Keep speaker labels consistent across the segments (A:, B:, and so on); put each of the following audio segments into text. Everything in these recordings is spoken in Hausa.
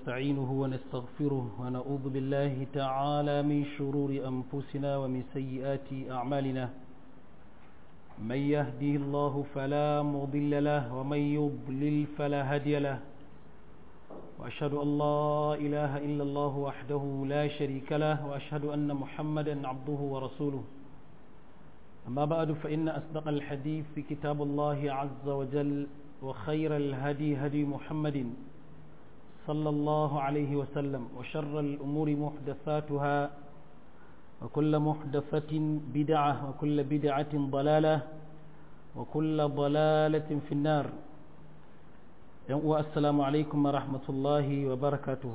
A: ونستعينه ونستغفره ونعوذ بالله تعالى من شرور أنفسنا ومن سيئات أعمالنا من يهده الله فلا مضل له ومن يضلل فلا هادي له وأشهد أن لا إله إلا الله وحده لا شريك له وأشهد أن محمدا عبده ورسوله أما بعد فإن أصدق الحديث في كتاب الله عز وجل وخير الهدي هدي محمد صلى الله عليه وسلم وشر الأمور محدثاتها وكل محدثة بدعة وكل بدعة ضلالة وكل ضلالة في النار السلام عليكم ورحمة الله وبركاته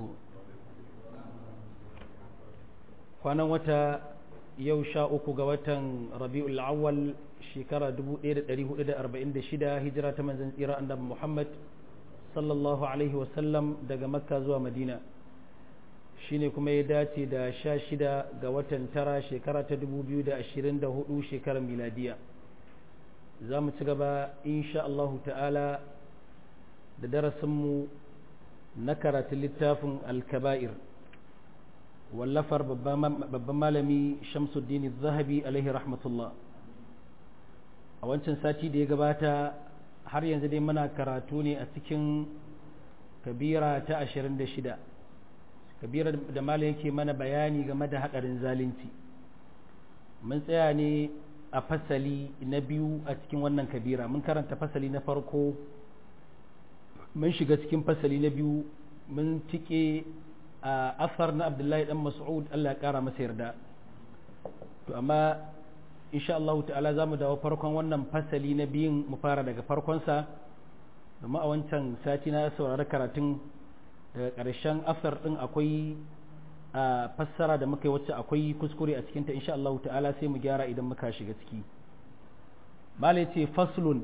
A: kwanan wata yau sha uku ga watan rabi'ul awwal shekara 1446 hijira ta manzan tsira annabi Muhammad sallallahu alaihi wasallam daga makka zuwa madina shine kuma ya dace da sha shida ga watan tara shekara ta 2024 shekarar miladiya za mu ci gaba insha Allah ta'ala da darasinmu na karatun littafin alkaba'ir wallafar babban malami shamsuddin zahabi alaihi rahmatullah a wancan sati da ya gabata har yanzu dai muna karatu ne a cikin kabira ta 26 kabira da malam yake mana bayani game da haɗarin zalunci mun tsaya ne a fasali na biyu a cikin wannan kabira mun karanta fasali na farko mun shiga cikin fasali na biyu mun tike a asar na abdullahi dan mas'ud Allah ya kara masa yarda to amma insha Allah ta'ala za mu dawo farkon wannan fasali na biyun mu fara daga farkonsa domin a wancan sati na saurari karatun daga ƙarshen asar ɗin akwai a fassara da muka yi wacce akwai kuskure a cikinta insha Allah ta'ala sai mu gyara idan muka shiga ciki mala ce faslun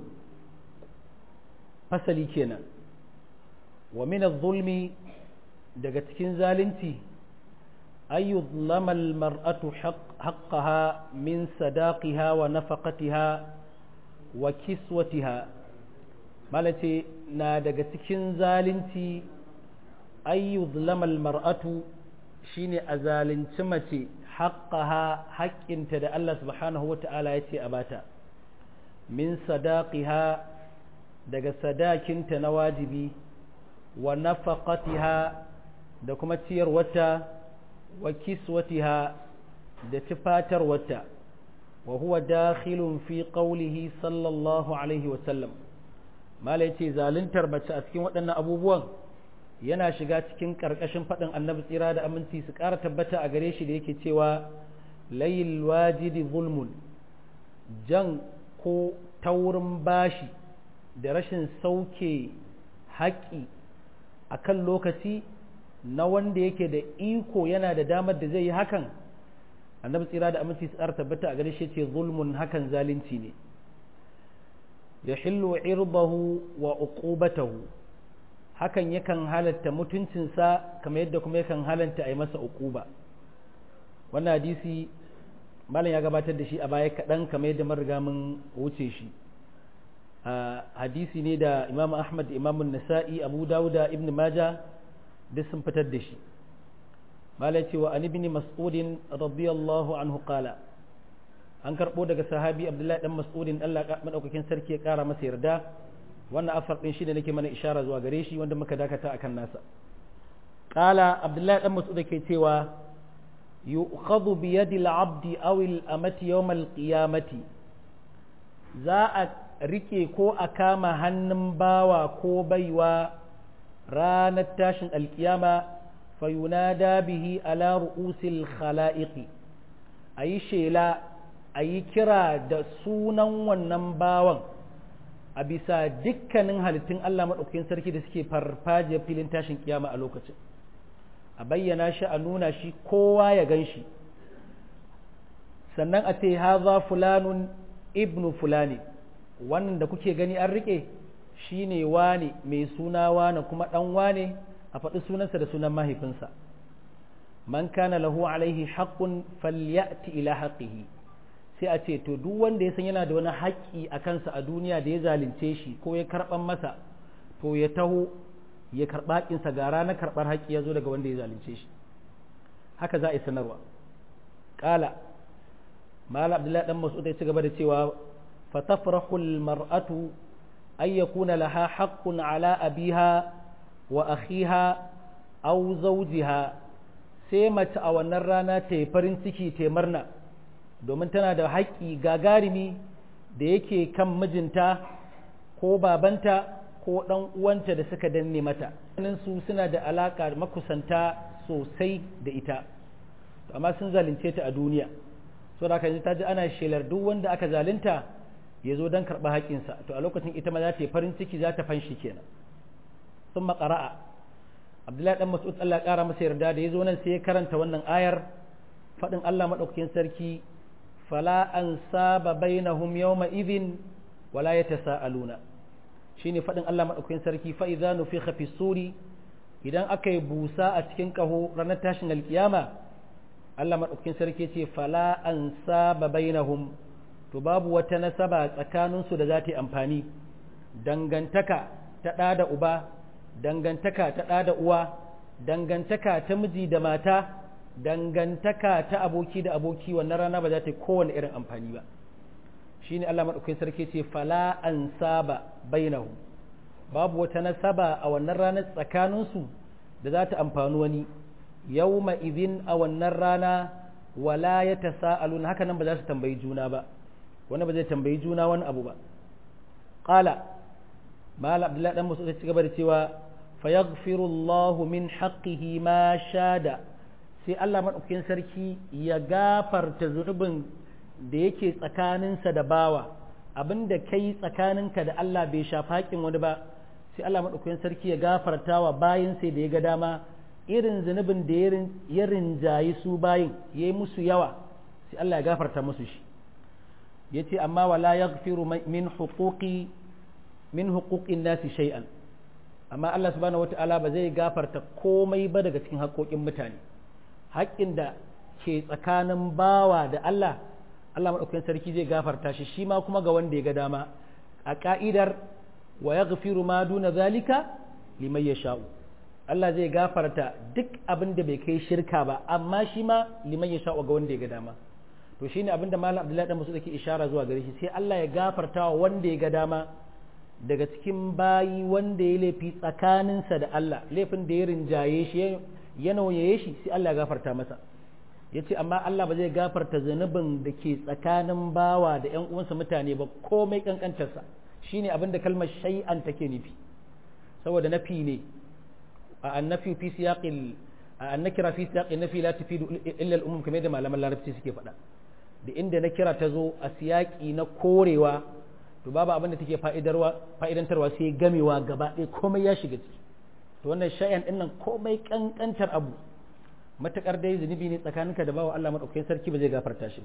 A: fasali kenan wa min zulmi daga cikin zalunci أن يظلم المرأة حق حقها من صداقها ونفقتها وكسوتها مالتي نادق تكين زالنتي أن يظلم المرأة شيني أزالن تمتي حقها حق انت دا الله سبحانه وتعالى يتي أباتا من صداقها دق صداك انت نواجبي ونفقتها دكما تير وتا wa kiswatiha da tufatar wata wa huwa dakhilun fi qawlihi sallallahu alaihi wa sallam mala yace zaluntar mace a cikin waɗannan abubuwan yana shiga cikin ƙarƙashin faɗin annabi tsira da aminci su ƙara tabbata a gare shi da yake cewa layil wajidi zulmun jan ko taurin bashi da rashin sauke haƙƙi a kan lokaci na wanda yake da iko yana da damar da zai yi hakan annabi tsira da aminci tsar tabbata a gare shi ce zulmun hakan zalunci ne ya hillu irbahu wa uqubatahu hakan yakan halatta mutuncinsa kamar yadda kuma yakan halatta a yi masa uquba wannan hadisi malam ya gabatar da shi a baya kaɗan kamar yadda mun riga mun wuce shi hadisi ne da imam ahmad imam nasa'i abu dawuda ibn majah duk sun fitar da shi malai cewa an ibn mas'udin radiyallahu anhu qala an karbo daga sahabi abdullahi dan mas'udin Allah madaukakin sarki ya kara masa yarda wannan afar din shi da nake mana ishara zuwa gare shi wanda muka dakata akan nasa qala abdullahi dan mas'ud ke cewa yu'khadhu bi yadi al-'abdi aw al-amati yawm al-qiyamati za a rike ko a kama hannun bawa ko baiwa ranar tashin alkiyama fayunada bihi ala ru'usil khala'iqi a yi shela a yi kira da sunan wannan bawan a bisa dukkanin halittun Allah maɗaukakin sarki da suke farfaje filin tashin kiyama a lokacin a bayyana shi a nuna shi kowa ya gan shi sannan a ce haza fulanun ibnu fulani wannan da kuke gani an riƙe shi ne wane mai suna wane kuma ɗan wane a faɗi sunansa da sunan mahaifinsa man kana lahu alaihi haqqun falyati ila haqqihi sai a ce to duk wanda ya san yana da wani haƙƙi a kansa a duniya da ya zalunce shi ko ya karɓan masa to ya taho ya karɓa haƙƙinsa ga ranar karɓar haƙƙi ya zo daga wanda ya zalunce shi haka za a yi sanarwa ƙala mala abdullahi dan mas'ud ya ci gaba da cewa fatafrahu almar'atu ay yakuna laha haqqun ala abiha wa akhiha aw zawjiha sai mace a wannan rana ta yi farin ciki ta murna domin tana da haƙƙi gagarumi da yake kan mijinta ko babanta ko ɗan uwanta da suka danne mata su suna da alaƙa makusanta sosai da ita amma sun zalunce ta a duniya so da yanzu ta ji ana shelar duk wanda aka zalunta ya zo don karɓa haƙƙinsa to a lokacin ita ma za ta yi farin ciki za ta fanshi kenan sun maƙara'a abdullahi dan mas'ud Allah ya ƙara masa yarda da ya zo nan sai ya karanta wannan ayar faɗin Allah maɗaukakin sarki fala an saba bainahum yawma idhin wala yatasaaluna shine faɗin Allah maɗaukakin sarki fa idza nufikha fi suri idan aka yi busa a cikin ƙaho ranar tashin alkiyama Allah maɗaukakin sarki ce fala an saba bainahum to babu wata nasaba tsakaninsu da za ta yi amfani dangantaka ta ɗa da uba dangantaka ta ɗa da uwa dangantaka ta miji da mata dangantaka ta aboki da aboki wannan rana ba za ta yi kowane irin amfani ba shi ne Allah maɗaukakin sarki ce fala an saba bainahu babu wata nasaba a wannan ranar tsakaninsu da za ta amfani wani yau izin a wannan rana wala ya ta sa'alun haka nan ba za su tambayi juna ba wani ba zai tambayi juna wani abu ba ƙala mala abdullahi dan musu ci gaba da cewa fa yaghfiru Allah min haqqihi ma shada sai Allah madaukakin sarki ya gafarta zunubin da yake tsakaninsa da bawa abinda kai tsakaninka da Allah bai shafa haƙin wani ba sai Allah madaukakin sarki ya gafarta wa bayin sai da ya ga dama irin zunubin da ya rinjayi su bayin ya yi musu yawa sai Allah ya gafarta musu shi ya ce amma wala yaghfiru min huquqi min huquqin nasi shay'an amma Allah subhanahu wata'ala ba zai gafarta komai ba daga cikin haƙoƙin mutane haƙƙin da ke tsakanin bawa da Allah Allah maɗaukakin sarki zai gafarta shi shi ma kuma ga wanda ya ga dama a ka'idar wa yaghfiru ma duna zalika liman yasha'u Allah zai gafarta duk abin da bai kai shirka ba amma shi ma liman yasha'u ga wanda ya ga dama to shine abin da Malam Abdullahi dan Musu yake ishara zuwa gare shi sai Allah ya gafarta wa wanda ya ga dama daga cikin bayi wanda ya laifi tsakaninsa da Allah laifin da ya rinjaye shi ya nauyaye shi sai Allah ya gafarta masa ya ce amma Allah ba zai gafarta zunubin da ke tsakanin bawa da ‘yan uwansa mutane ba komai kankantarsa shi ne abin da kalmar shay'an take nufi saboda nafi ne a annafi fi siyaqil a annakira fi siyaqil nafi la tufidu illa al-umum kamar da malaman larabci suke faɗa da inda na kira ta zo a siyaki na korewa to babu abin da take fa'idantarwa sai gamewa gaba ɗaya komai ya shiga ciki to wannan shay'an ɗin nan komai kankantar abu matakar dai zunubi ne tsakaninka da bawa Allah madaukakin sarki ba zai gafarta shi ba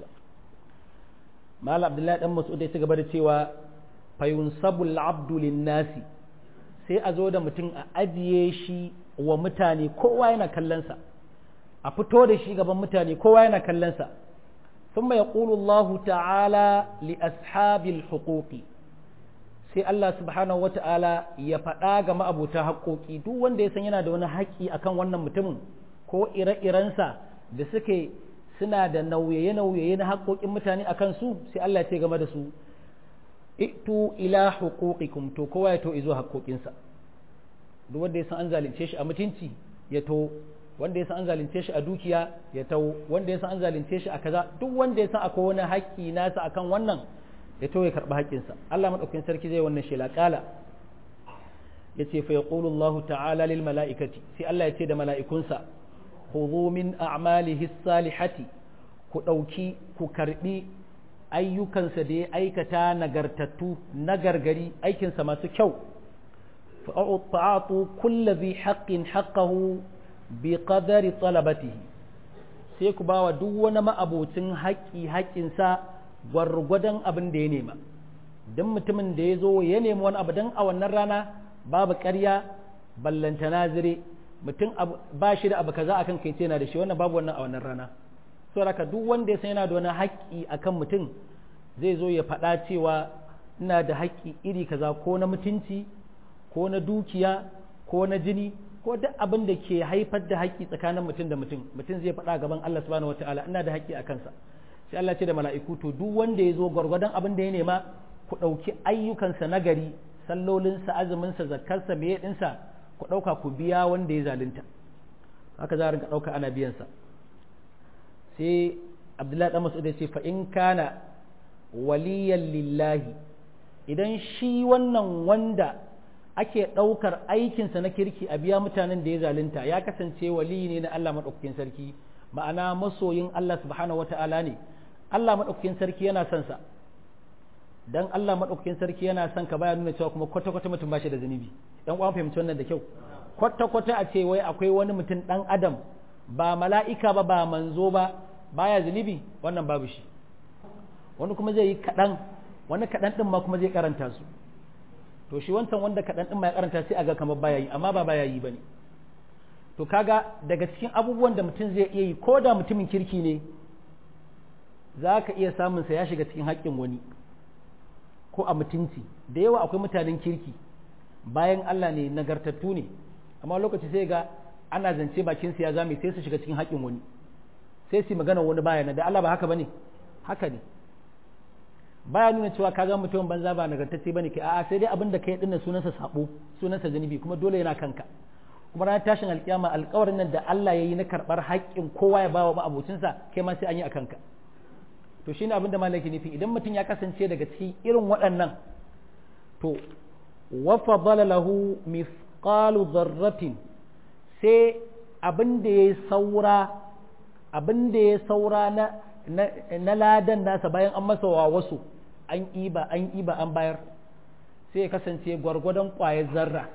A: mal abdullahi dan mas'ud ya gaba da cewa fayunsabul abdu linnasi sai a zo da mutum a ajiye shi wa mutane kowa yana kallon sa a fito da shi gaban mutane kowa yana kallon sa ثم يقول الله تعالى لأصحاب الحقوق sai Allah subhanahu wata'ala ya faɗa ga ma'abuta haƙoƙi duk wanda ya san yana da wani haƙƙi akan wannan mutumin ko ire-irensa da suke suna da nauye-nauye na haƙoƙin mutane a kansu sai Allah ce game da su itu ila huquqikum to kowa ya to izo haƙoƙinsa duk wanda ya san an zalunce shi a mutunci ya to wanda ya san an zalunce shi a dukiya ya to wanda ya san an zalunce shi a kaza duk wanda ya san akwai wani haƙƙi nasa akan wannan ya to ya karɓi haƙƙinsa Allah madaukakin sarki zai wannan shela kala yace fa yaqulu Allah ta'ala lil mala'ikati sai Allah ya ce da mala'ikunsa khudhu min a'malihi salihati ku ɗauki ku karɓi ayyukansa da ya aikata nagartattu nagargari aikinsa masu kyau fa'atu kulla zai haƙƙin haƙƙahu bi qadari talabatihi sai ku bawa duk wani ma'abocin haƙƙi haƙƙinsa gwargwadon abin da ya nema don mutumin da ya zo ya nemi wani abu don a wannan rana babu ƙarya ballantana zire mutum ba shi da abu kaza akan kai yana da shi wannan babu wannan a wannan rana so haka duk wanda ya san yana da wani haƙƙi akan mutum zai zo ya faɗa cewa ina da haƙƙi iri kaza ko na mutunci ko na dukiya ko na jini ko duk abin da ke haifar da haƙƙi tsakanin mutum da mutum mutum zai faɗa gaban Allah subhanahu wataala ina da haƙƙi a kansa sai Allah ce da mala'iku to duk wanda ya zo gwargwadon abin da ya nema ku ɗauki ayyukansa na gari sallolinsa azuminsa zakkarsa meye ɗinsa ku ɗauka ku biya wanda ya zalunta haka za a rinka ɗauka ana biyansa sai abdullahi ɗan masu ya ce fa in kana waliyan lillahi idan shi wannan wanda ake ɗaukar aikinsa na kirki a biya mutanen da ya zalunta ya kasance wali ne na Allah maɗaukakin sarki ma'ana masoyin Allah subhanahu wata'ala ne Allah maɗaukakin sarki yana son sa dan Allah maɗaukakin sarki yana son ka baya nuna cewa kuma kwata-kwata mutum ba shi da zunubi dan uwan fahimci wannan da kyau kwata-kwata a ce wai akwai wani mutum ɗan adam ba mala'ika ba ba manzo ba baya zunubi wannan babu shi wani kuma zai yi kaɗan wani kaɗan ɗin ma kuma zai karanta su to shi wancan wanda kaɗan ɗin ma ya karanta sai a ga kamar baya yi amma ba baya yi ba ne to kaga daga cikin abubuwan da mutum zai iya yi ko da mutumin kirki ne za ka iya samunsa ya shiga cikin haƙƙin wani ko a mutunci da yawa akwai mutanen kirki bayan Allah ne nagartattu ne amma lokaci sai ga ana zance bakin su ya zame sai su shiga cikin haƙin wani sai su magana wani baya na da Allah ba haka bane haka ne baya nuna cewa ka ga mutum banza ba nagartacce bane kai a'a sai dai abin da kai dinnan sunansa sabo sunansa zanubi kuma dole yana kanka kuma ranar tashin alkiyama alƙawarin nan da Allah ya yi na karɓar haƙƙin kowa ya bawa ma'abocinsa kai ma sai an yi a kanka to shine abin da malaki nufi idan mutum ya kasance daga cikin irin waɗannan to wa fadala lahu mithqalu dharratin sai abin da ya saura abin da ya saura na na ladan nasa bayan an masa wa wasu an iba an iba an bayar sai ya kasance gwargwadon ƙwayar zarra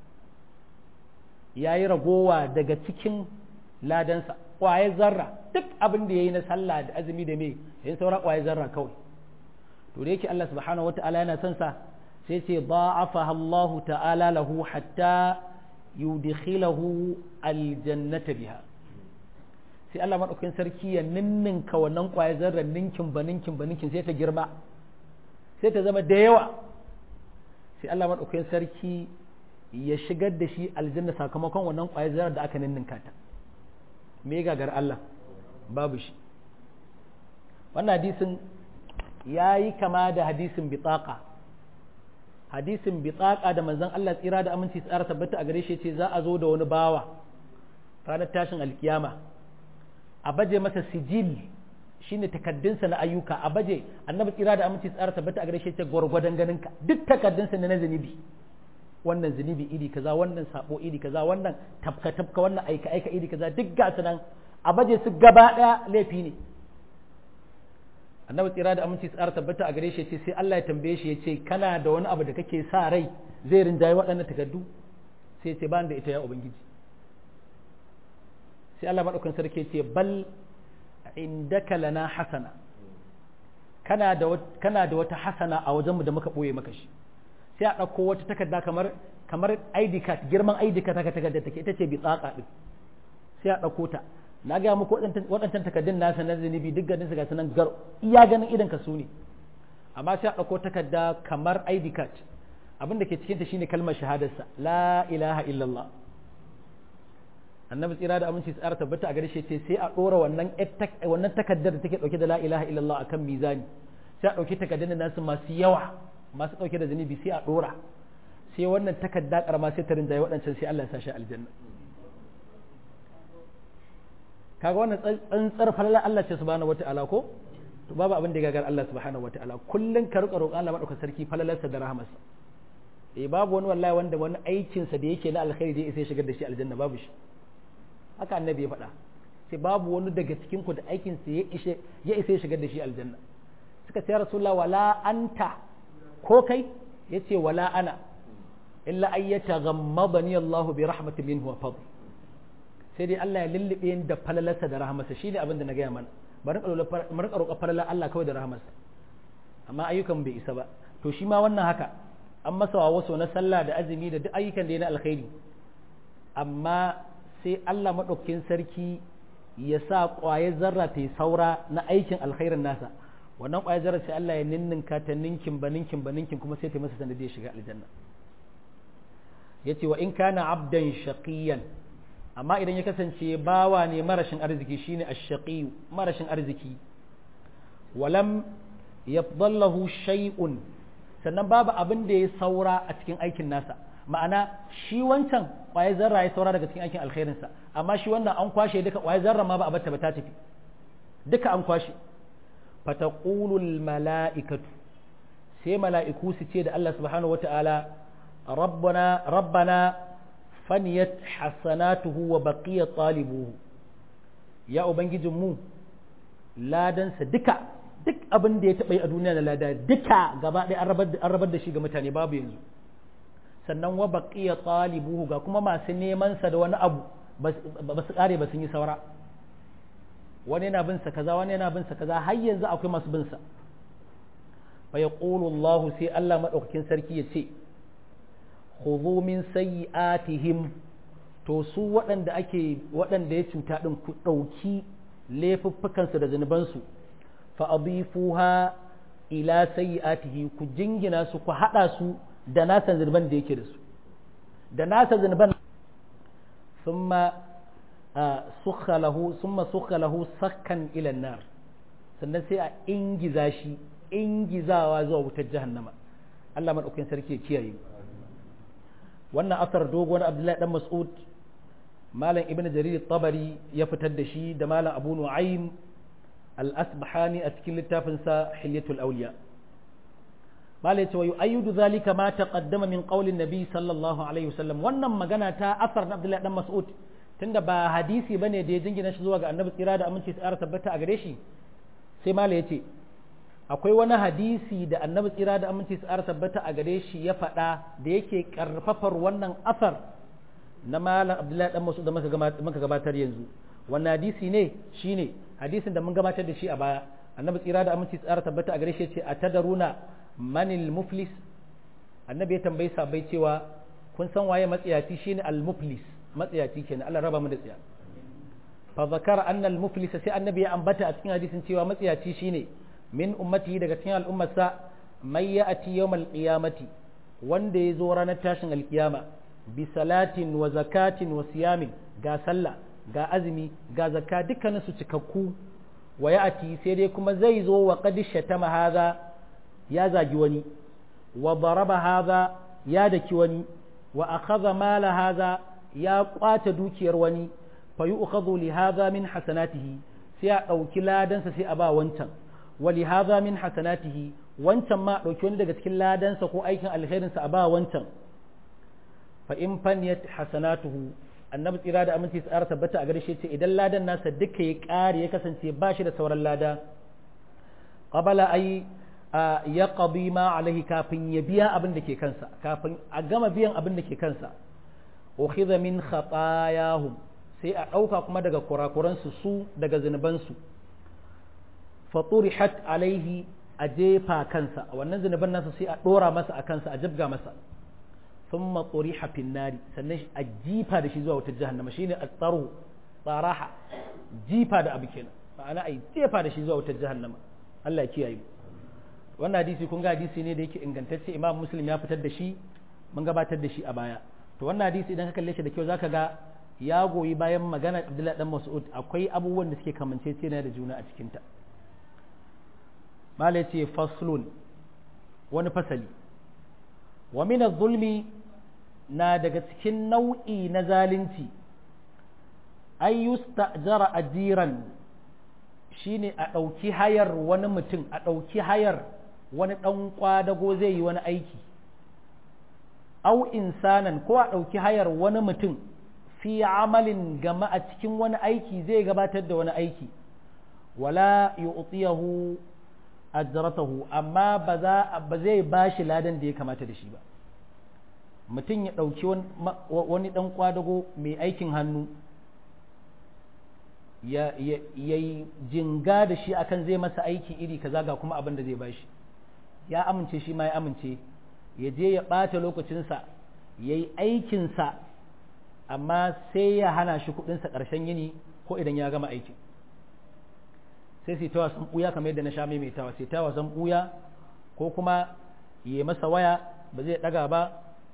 A: ya yi ragowa daga cikin ladansa ƙwayar zarra duk abin da ya yi na sallah da azumi da mai yin saura ƙwayar zarra kawai to da yake Allah subhanahu wata'ala yana son sa sai ce ba'afa Allah ta'ala lahu hatta yudkhilahu aljannata biha sai Allah madaukakin sarki ya ninninka wannan ƙwayar zarra ninkin ba ninkin ba ninkin sai ta girma sai ta zama da yawa sai Allah madaukakin sarki ya shigar da shi aljanna sakamakon wannan ƙwayar zarra da aka ninninka ta me gagar Allah babu shi wannan hadisin ya yi kama da hadisin bitaka hadisin bitaka da manzon Allah tsira da aminci tsara tabbata a gare shi ce za a zo da wani bawa ranar tashin alkiyama a baje masa sijil shine takaddunsa na ayyuka a baje annabi tsira da aminci tsara tabbata a gare shi ce gwargwadon ganinka duk takaddunsa ne na zunubi wannan zunubi iri kaza wannan sabo iri kaza wannan tafka tafka wannan aika aika iri kaza duk ga su nan a baje su gaba daya laifi ne annabi tsira da aminci tsara tabbata a gare shi ce sai Allah ya tambaye shi ya ce kana da wani abu da kake sa rai zai rinjaye waɗannan takaddu sai ce ba da ita ya ubangiji sai Allah madaukan sarki ce bal indaka lana hasana kana da kana da wata hasana a wajenmu da muka boye maka shi sai a ɗauko wata takarda kamar kamar ID card girman ID card haka takarda take ita ce bi tsaka din sai a ɗauko ta na ga muku waɗancan takardun nasa na zunubi duk ganin su ga sunan gar iya ganin idan ka su ne amma sai a ɗauko takarda kamar ID card abin da ke cikin ta shine kalmar shahadarsa la ilaha illallah annabi tsira da aminci tsara tabbata a gare shi ce sai a ɗora wannan wannan takardar da take ɗauke da la ilaha illallah akan mizani sai a ɗauki takardun nasu masu yawa masu ɗauke da zunubi sai a ɗora sai wannan takarda ƙarama sai ta rinjaye waɗancan sai Allah ya sa shi aljanna kaga wannan tsantsar falalar Allah ce subhanahu wata'ala ko to babu abin da ya gagar Allah subhanahu wata'ala kullun ka rika roƙon Allah madaukakin sarki falalarsa da rahamarsa eh babu wani wallahi wanda wani aikin sa da yake na alkhairi da ya shigar da shi aljanna babu shi haka annabi ya faɗa sai babu wani daga cikin ku da aikin sa ya ishe ya isa ya shigar da shi aljanna suka ce rasulullah wala anta ko kai yace wala ana illa ayyata ghammadani Allah bi rahmatin minhu wa fadl sai dai Allah ya lullube ni da falalarsa da rahamarsa shine abin da na gaya mana bari mu rika roƙa falalar Allah kawai da rahamarsa amma ayyukan bai isa ba to shi ma wannan haka an masa wa wasu na sallah da azumi da duk ayyukan da ya na alkhairi amma sai Allah maɗaukakin sarki ya sa ƙwayar zarra ta yi saura na aikin alkhairin nasa wannan ƙwayar zarra sai Allah ya ninninka ta ninkin ba ninkin ba ninkin kuma sai ta masa sanadiyar shiga aljanna yace wa in kana abdan shaqiyan amma idan ya kasance bawa ne marashin arziki shine ash-shaqi marashin arziki walam yafdallahu shay'un sannan babu abin da ya saura a cikin aikin nasa ma'ana shi wancan kwaye zarra ya saura daga cikin aikin alkhairinsa amma shi wannan an kwashe duka kwaye zarra ma ba a batta ba ta tafi duka an kwashe fataqulul mala'ikatu sai mala'iku su ce da Allah subhanahu wata'ala rabbana rabbana faniyat hasanatuhu wa baqiya talibuhu ya ubangijin mu ladansa duka duk abin da ya taɓa yi a duniya na lada duka gaba ɗaya an rabar da shi ga mutane babu yanzu sannan wa baqiya talibuhu ga kuma masu neman sa da wani abu ba su kare ba sun yi saura wani yana bin sa kaza wani yana bin sa kaza har yanzu akwai masu bin sa fa yaqulu Allah sai Allah madaukakin sarki ya ce khudhu min sayyi'atihim to su waɗanda ake waɗanda ya cuta din ku ɗauki laifuffukan su da zunuban su fa adifuha ila sayyi'atihi ku jingina su ku hada su da nasa zunuban da yake da su da nasa zunuban thumma sukha lahu thumma sukha lahu sakkan ila nar sannan sai a ingiza shi ingizawa zuwa wutar jahannama Allah madaukakin sarki ya kiyaye wannan asar dogon Abdullahi dan Mas'ud malam Ibn Jarir tabari ya fitar da shi da malam Abu Nu'aym al-Asbahani a cikin littafinsa Hilyatul Awliya mala ya ce wa yu'ayyidu zalika ma taqaddama min qaulin nabi sallallahu alaihi wasallam wannan magana ta asar na Abdullahi dan Mas'ud tunda ba hadisi bane da ya jingina shi zuwa ga Annabi tsira da aminci tsara tabbata a gare shi sai mala ya ce akwai wani hadisi da Annabi tsira da aminci tsara tabbata a gare shi ya faɗa da yake karfafar wannan asar na malam Abdullahi dan Mas'ud da muka gabatar yanzu wannan hadisi ne shine hadisin da mun gabatar da shi a baya Annabi tsira da aminci tsara tabbata a gare shi ya ce atadaruna manil muflis annabi ya tambayi sabai cewa kun san waye matsiyaci shine al muflis matsiyaci kenan Allah raba mu da tsiya fa zakara anna al muflis sai annabi ya ambata a cikin hadisin cewa matsiyaci shine min ummati daga cikin al'ummarsa may ya'ti yawmal qiyamati wanda ya zo ranar tashin alkiyama bi salatin wa zakatin wa siyamin ga sallah ga azumi ga zakka dukkanin su cikakku wa ya'ti sai dai kuma zai zo wa qad shatama hadha ya zagi wani wa daraba haza ya daki wani wa akhadha mala haza ya kwace dukiyar wani fa yu'khadhu li haza min hasanatihi sai a dauki ladansa sai a ba wancan wa li haza min hasanatihi wancan ma dauki wani daga cikin ladansa ko aikin alkhairin sa a ba wancan fa in faniyat hasanatuhu annabi tsira da aminci tsara tabbata a gare shi ce idan ladan nasa duka ya kare ya kasance ba shi da sauran lada qabala ay ya ƙabi ma alaihi kafin ya biya abin da ke kansa kafin a gama biyan abin da ke kansa ukhidha min khatayahum sai a ɗauka kuma daga kurakuransu su daga zunubansu faturihat alaihi a jefa kansa wannan zunuban nasa sai a ɗora masa a kansa a jibga masa thumma turiha fin nari sannan a jifa da shi zuwa wata jahannama shine at-taru tsaraha jifa da abu kenan ma'ana ai jefa da shi zuwa wata jahannama Allah ya kiyaye mu wannan hadisi kun ga hadisi ne da yake ingantacce imam muslim ya fitar da shi mun gabatar da shi a baya to wannan hadisi idan ka kalle shi da kyau zaka ga ya goyi bayan magana abdullahi dan mas'ud akwai abubuwan da suke kamanceceniya da juna a cikin ta mala yace faslun wani fasali wa min zulmi na daga cikin nau'i na zalunci ay yustajara ajiran shine a ɗauki hayar wani mutum a ɗauki hayar wani ɗan ƙwadago zai yi wani aiki au insanan ko a ɗauki hayar wani mutum fi amalin gama a cikin wani aiki zai gabatar da wani aiki wala yu'tiyahu ajratahu amma ba za ba zai bashi ladan da ya kamata da shi ba mutum ya ɗauki wani ɗan ƙwadago mai aikin hannu ya yi jinga da shi akan zai masa aiki iri kaza ga kuma abin da zai bashi ya amince shi ma ya amince ya je ya ɓata lokacinsa ya yi aikinsa amma sai ya hana shi kuɗinsa ƙarshen yini ko idan ya gama aikin sai sai ta wasan ɓuya kamar yadda na sha maimaitawa sai ta wasan ɓuya ko kuma ya masa waya ba zai ɗaga ba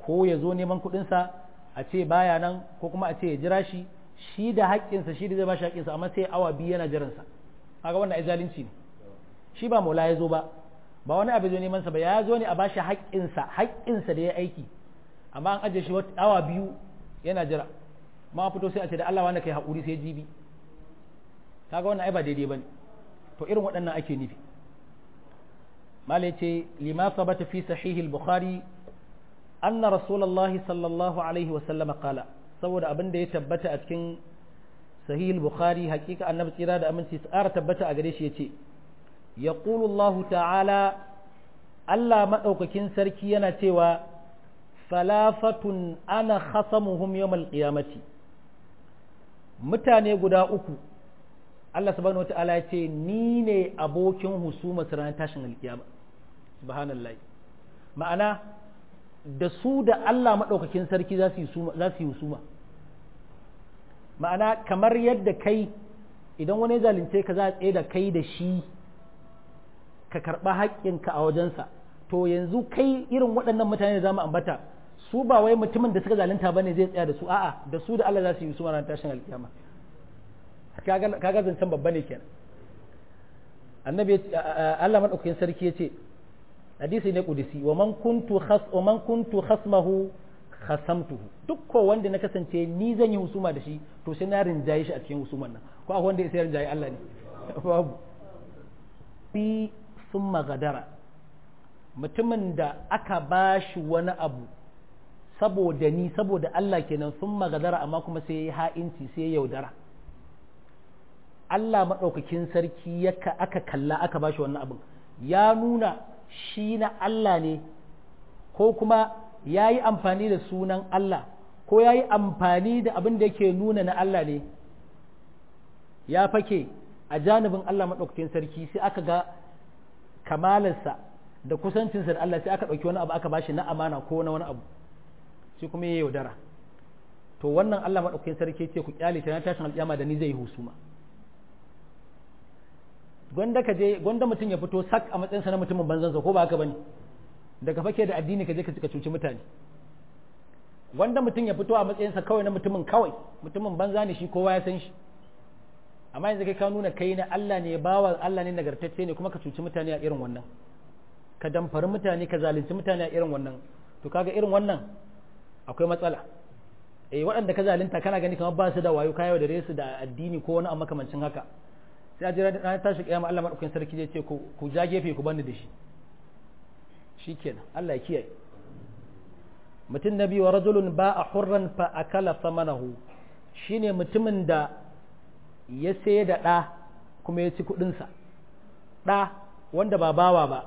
A: ko ya zo neman kuɗinsa a ce baya nan ko kuma a ce ya jira shi shi da haƙƙinsa shi da zai ba shi haƙƙinsa amma sai awa biyu yana jiransa kaga wannan ai zalunci ne shi ba maula ya zo ba ba wani abu zo neman sa ba ya zo ne a bashi haƙƙinsa haƙƙinsa da ya aiki amma an ajiye shi awa biyu yana jira ma fito sai a ce da Allah wanda kai haƙuri sai jibi kaga wannan ai ba daidai bane to irin waɗannan ake nufi mala yace lima sabata fi sahih al-bukhari anna rasulullahi sallallahu alaihi wa sallam qala saboda abin da ya tabbata a cikin sahih al-bukhari hakika annabi tsira da aminci tsara tabbata a gare shi yace yaqulu Allah ta'ala Allah madaukakin sarki yana cewa salafatun ana khasamuhum yawmal qiyamati mutane guda uku Allah subhanahu wata'ala ya ce ni ne abokin husuma su ranar tashin alkiyama subhanallah ma'ana da su da Allah maɗaukakin sarki za su yi husuma ma'ana kamar yadda kai idan wani zalunce ka za a tsaye da kai da shi ka karɓa haƙƙinka a wajensa to yanzu kai irin waɗannan mutane da za mu ambata su ba wai mutumin da suka zalunta ba ne zai tsaya da su a'a da su da Allah za su yi husuma ranar tashin alkiyama kaga zancen babba ne kenan annabi Allah madaukakin sarki yace hadisi ne kudisi wa man kuntu khas wa man kuntu khasmahu khasamtuhu duk ko wanda na kasance ni zan yi husuma da shi to sai na rinjaye shi a cikin husuman nan ko akwai wanda ya sai rinjaye Allah ne babu bi summa gadara mutumin da aka bashi wani abu saboda ni saboda Allah kenan summa gadara amma kuma sai ya ha'inci sai ya yaudara Allah maɗaukakin sarki aka kalla aka bashi wannan abin ya nuna shi na Allah ne ko kuma ya yi amfani da sunan Allah ko ya yi amfani da abin da yake nuna na Allah ne ya fake a janibin Allah maɗaukakin sarki sai aka ga kamalarsa da kusancinsa da Allah sai aka ɗauki wani abu aka bashi na amana ko na wani abu sai kuma ya yaudara to wannan Allah maɗaukakin sarki ce ku kyale ta na tashin alƙiyama da ni zai yi husuma gwanda ka je gwanda mutum ya fito sak a matsayinsa na mutumin banzansa ko ba haka bane daga fake da addini ka je ka cuci mutane gwanda mutum ya fito a matsayinsa kawai na mutumin kawai mutumin banza ne shi kowa ya san shi amma yanzu kai ka nuna kai na Allah ne bawa Allah ne nagartacce ne kuma ka cuci mutane a irin wannan ka damfari mutane ka zalunci mutane a irin wannan to kaga irin wannan akwai matsala eh waɗanda ka zalunta kana gani kamar ba su da wayo kayo da resu da addini ko wani amma makamancin haka sai a jira ranar tashi kiyama Allah madaukakin sarki zai ce ku ja gefe ku bani da shi shikenan Allah ya kiyaye mutum na biyu wa rajulun ba a hurran fa akala samanahu shine mutumin da ya sai da ɗa kuma ya ci kuɗinsa ɗa wanda ba bawa ba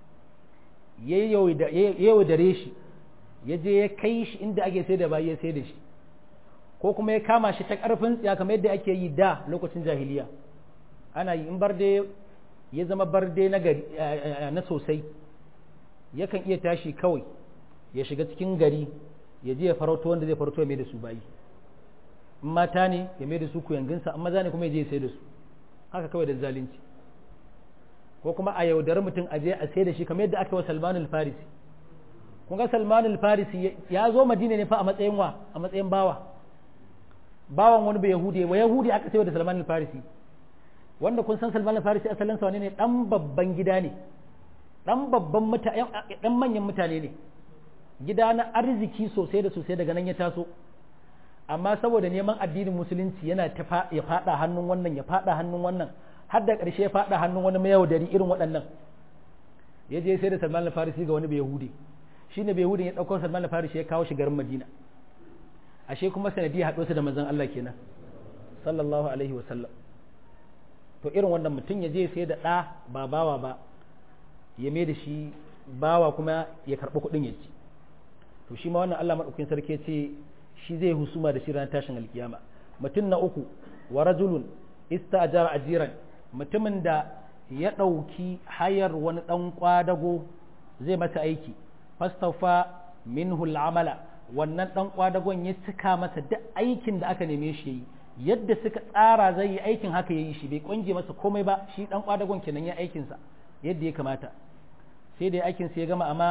A: ya yaudare shi ya je ya kai shi inda ake sai da bayi ya sai da shi ko kuma ya kama shi ta ƙarfin tsiya kamar yadda ake yi da lokacin jahiliya ana yi in barde ya zama barde na gari na sosai yakan iya tashi kawai ya shiga cikin gari ya je ya farauto wanda zai farauto ya mai da su bayi in mata ne ya mai da su kuyanginsa amma maza ne kuma ya je ya sai da su haka kawai da zalunci ko kuma a yaudari mutum a je a sai da shi kamar yadda aka wa Salman al-Farisi kun ga Salman al-Farisi ya zo Madina ne fa a matsayin wa a matsayin bawa bawan wani bai Yahudi wa Yahudi aka sayo da Salman al-Farisi wanda kun san Salman al-Farisi asalin sa ne dan babban gida ne dan babban mutane dan manyan mutane ne gida na arziki sosai da sosai daga nan ya taso amma saboda neman addinin musulunci yana ta ya fada hannun wannan ya fada hannun wannan har da ƙarshe ya fada hannun wani mayaudari irin waɗannan ya je sai da Salman al-Farisi ga wani bai Yahudi shine bai Yahudi ya dauko Salman al-Farisi ya kawo shi garin Madina ashe kuma sanadi haɗo su da manzon Allah kenan sallallahu alaihi wa sallam to irin wannan mutum ya je sai da ɗa ba bawa ba ya mai da shi bawa kuma ya karɓi kuɗin ya ci to shi ma wannan Allah maɗaukin sarki ce shi zai husuma da shi ranar tashin alkiyama mutum na uku wa rajulun ista'jara ajiran mutumin da ya ɗauki hayar wani ɗan kwadago zai masa aiki fastafa minhu al'amala wannan ɗan kwadagon ya cika masa duk aikin da aka neme shi yi yadda suka tsara zai yi aikin haka ya yi shi bai kwange masa komai ba shi ɗan kwadagon kenan ya aikinsa yadda ya kamata sai da aikin sai ya gama amma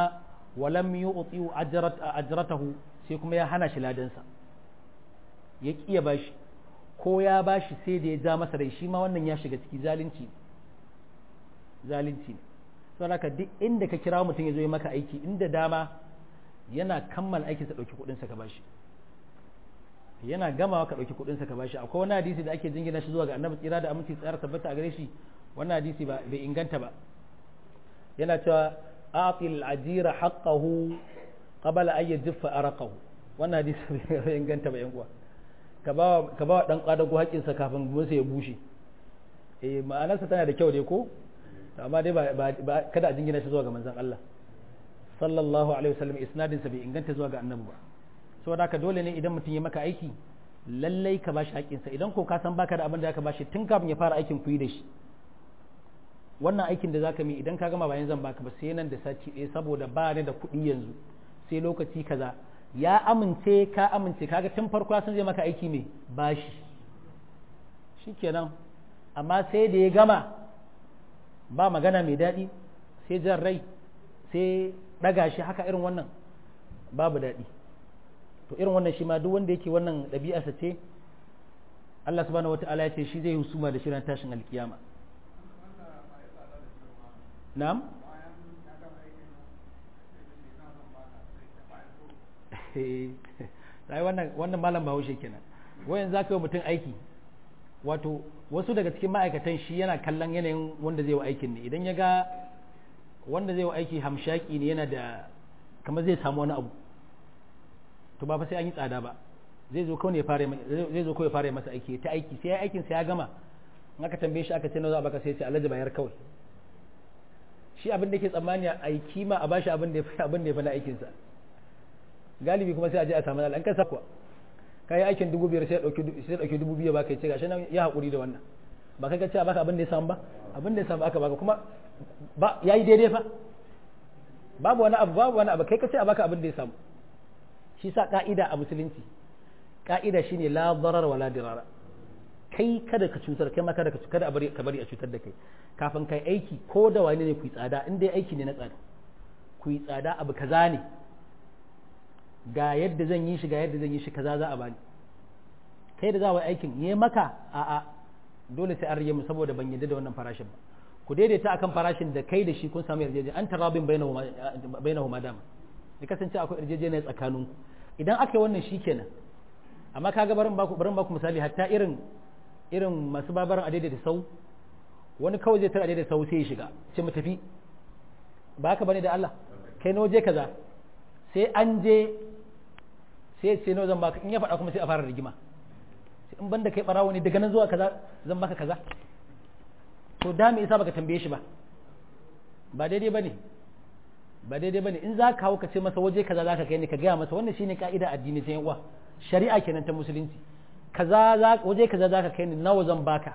A: walam yu'ti ajratahu sai kuma ya hana shi ladansa ya kiya bashi ko ya bashi sai da ya ja masa rai shi ma wannan ya shiga ciki zalunci zalunci saboda haka duk inda ka kira mutum ya zo ya maka aiki inda dama yana kammala aikinsa ɗauki kuɗinsa ka bashi yana gamawa ka ɗauki kuɗinsa ka bashi akwai wani hadisi da ake jingina shi zuwa ga annabi tsira da aminci tsayar tabbata a gare shi wannan hadisi ba bai inganta ba yana cewa a'til ajira haqqahu qabla an yajfa araqahu wannan hadisi bai inganta ba yan uwa ka ba ka ba dan kwadago haƙinsa kafin musa ya bushe eh ma'anarsa tana da kyau dai ko amma dai ba kada a jingina shi zuwa ga manzon Allah sallallahu alaihi wasallam isnadin sa bai inganta zuwa ga annabi ba saboda haka dole ne idan mutum ya maka aiki lallai ka bashi haƙƙinsa idan ko ka san baka da abin da zaka bashi tun kafin ya fara aikin ku yi da shi wannan aikin da zaka mi idan ka gama bayan zan baka ba sai nan da sati ɗaya saboda ba ni da kuɗi yanzu sai lokaci kaza ya amince ka amince kaga tun farko sun zai maka aiki mai bashi shikenan amma sai da ya gama ba magana mai daɗi sai jan rai sai ɗaga shi haka irin wannan babu daɗi to irin wannan shi ma duk wanda yake wannan ɗabi'arsa ce Allah subhanahu wata'ala ya ce shi zai husuma da shirin tashin alkiyama na'am sai wannan wannan malam bahaushe kenan wayan za ka yi mutum aiki wato wasu daga cikin ma'aikatan shi yana kallon yanayin wanda zai wa aikin ne idan ya ga wanda zai wa aiki hamshaki ne yana da kamar zai samu wani abu to ba fa sai an yi tsada ba zai zo kawai ya fara zai zo kawai ya fara masa aiki ta aiki sai ya aikin sai ya gama in aka tambaye shi aka ce nawa baka sai ya ce alhaji bayar kawai shi abin da yake tsammani a aiki ma a bashi abin da ya fi abin da ya fi na aikin sa galibi kuma sai a je a samu al'an an kasa kuwa kai aikin dubu biyar sai ya dauki sai ya dauki dubu biyu baka ya ce gashi nan ya hakuri da wannan ba kai ka ce a baka abin da ya samu ba abin da ya samu aka baka kuma ba yayi daidai fa babu wani abu babu wani abu kai ka ce a baka abin da ya samu shi sa ka'ida a musulunci ka'ida shine la darar wala dirara kai kada ka cutar kai ma kada ka kada a bari ka bari a cutar da kai kafin kai aiki ko da wani ne ku yi tsada in dai aiki ne na tsada ku yi tsada abu kaza ne ga yadda zan yi shi ga yadda zan yi shi kaza za a bani kai da za wa aikin yi maka a'a dole sai an rage mu saboda ban yadda da wannan farashin ba ku daidaita akan farashin da kai da shi kun samu yarjejeniya an tarabin bainahu madama ya kasance akwai yarjejeniya tsakaninku idan aka yi wannan shi kenan amma kaga barin baku barin baku misali hatta irin irin masu babaran adai da sau wani kawai zai tara adai da sau sai ya shiga sai mu tafi ba haka bane da Allah kai na waje kaza sai an je sai sai nawa zan baka in ya faɗa kuma sai a fara rigima sai in banda kai barawo ne daga nan zuwa kaza zan baka kaza to da me yasa baka tambaye shi ba ba daidai bane ba daidai bane in za ka hau ka ce masa waje kaza za ka kai ne ka gaya masa wannan shine ka'ida addini ta uwa shari'a kenan ta musulunci kaza za waje kaza za ka kai ni nawa zan baka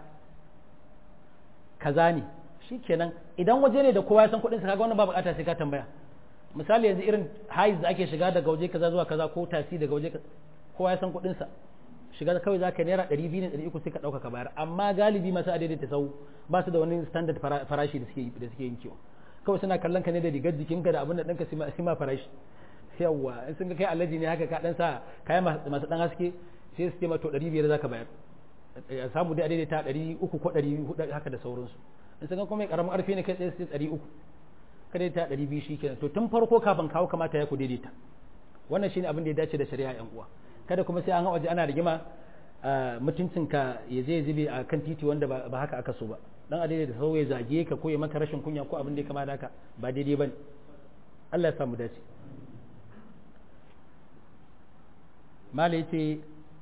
A: kaza ne shikenan idan waje ne da kowa ya san kuɗin sa kaga wannan ba bukata sai ka tambaya misali yanzu irin haiz da ake shiga daga waje kaza zuwa kaza ko tasi daga waje kowa ya san kuɗin sa shiga kawai za ka naira ɗari biyu ne ɗari uku sai ka ɗauka ka bayar amma galibi masu adaidaita sau ba su da wani standard farashi da suke da suke yin kiwo kawai suna kallon ka ne da rigar jikinka da abin da ɗanka sai ma farashi yawwa in sun ga kai alaji ne haka ka ɗan sa kayan masu ɗan haske sai su ce ma to ɗari biyar za ka bayar a samu dai a daidaita ɗari uku ko ɗari hudu haka da sauransu in sun ga kuma ƙaramin ƙarfi ne kai tsaye sai ɗari uku ka daidaita ɗari biyu shi kenan to tun farko kafin kawo kamata ya ku daidaita wannan shine abin da ya dace da shari'a yan uwa kada kuma sai an ga waje ana rigima mutuncinka ya zai zube a kan titi wanda ba haka aka so ba dan a da sau ya zage ka ko ya maka rashin kunya ko abin da ya kama da haka ba daidai ba ne Allah ya samu dace mala yace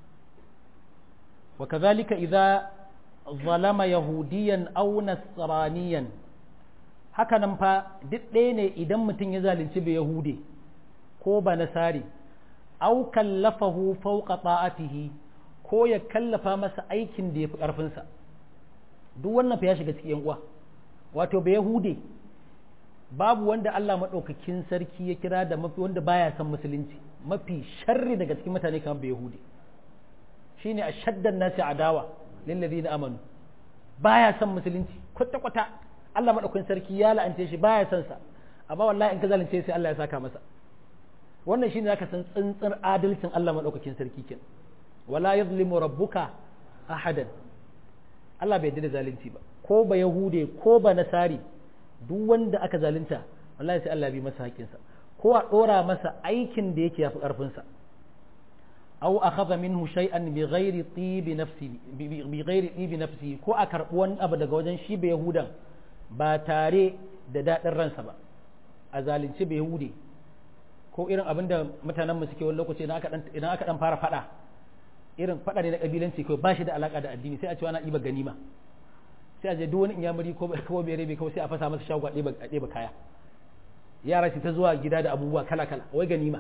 A: wa kazalika idza zalama yahudiyan aw nasraniyan haka nan fa duk ɗaya ne idan mutum ya zalunci bai yahude ko ba nasari aw kallafahu fawqa ta'atihi ko ya kallafa masa aikin da ya fi ƙarfinsa duk wannan fa ya shiga cikin uwa wato bai yahude babu wanda Allah maɗaukakin sarki ya kira da mafi wanda baya son musulunci mafi sharri daga cikin mutane kamar bai yahude shine ashaddan nasi adawa lil ladina amanu baya son musulunci kwata kwata Allah maɗaukakin sarki ya la'ance shi baya son sa amma wallahi in ka zalunce sai Allah ya saka masa wannan shine zaka san tsintsar adalcin Allah madaukakin sarki kin wala yuzlimu rabbuka ahadan Allah bai da zalunci ba ko ba yahude ko ba nasari duk wanda aka zalunta wallahi sai Allah bi masa haƙinsa ko a dora masa aikin da yake yafi karfin sa aw akhadha minhu shay'an bi ghairi tibi nafsi bi ghairi tibi nafsi ko a karbi wani abu daga wajen shi ba yahudan ba tare da dadin ransa ba a zalunci ba yahude ko irin abin da mutanen mu suke wani lokaci idan aka dan idan aka dan fara fada irin fada ne na kabilanci ko ba shi da alaka da addini sai a ce ana ɗiba ganima sai a je duk wani inyamuri ko ko bai rabe kawai sai a fasa masa shago a ɗeba kaya yara su ta zuwa gida da abubuwa kala kala wai ganima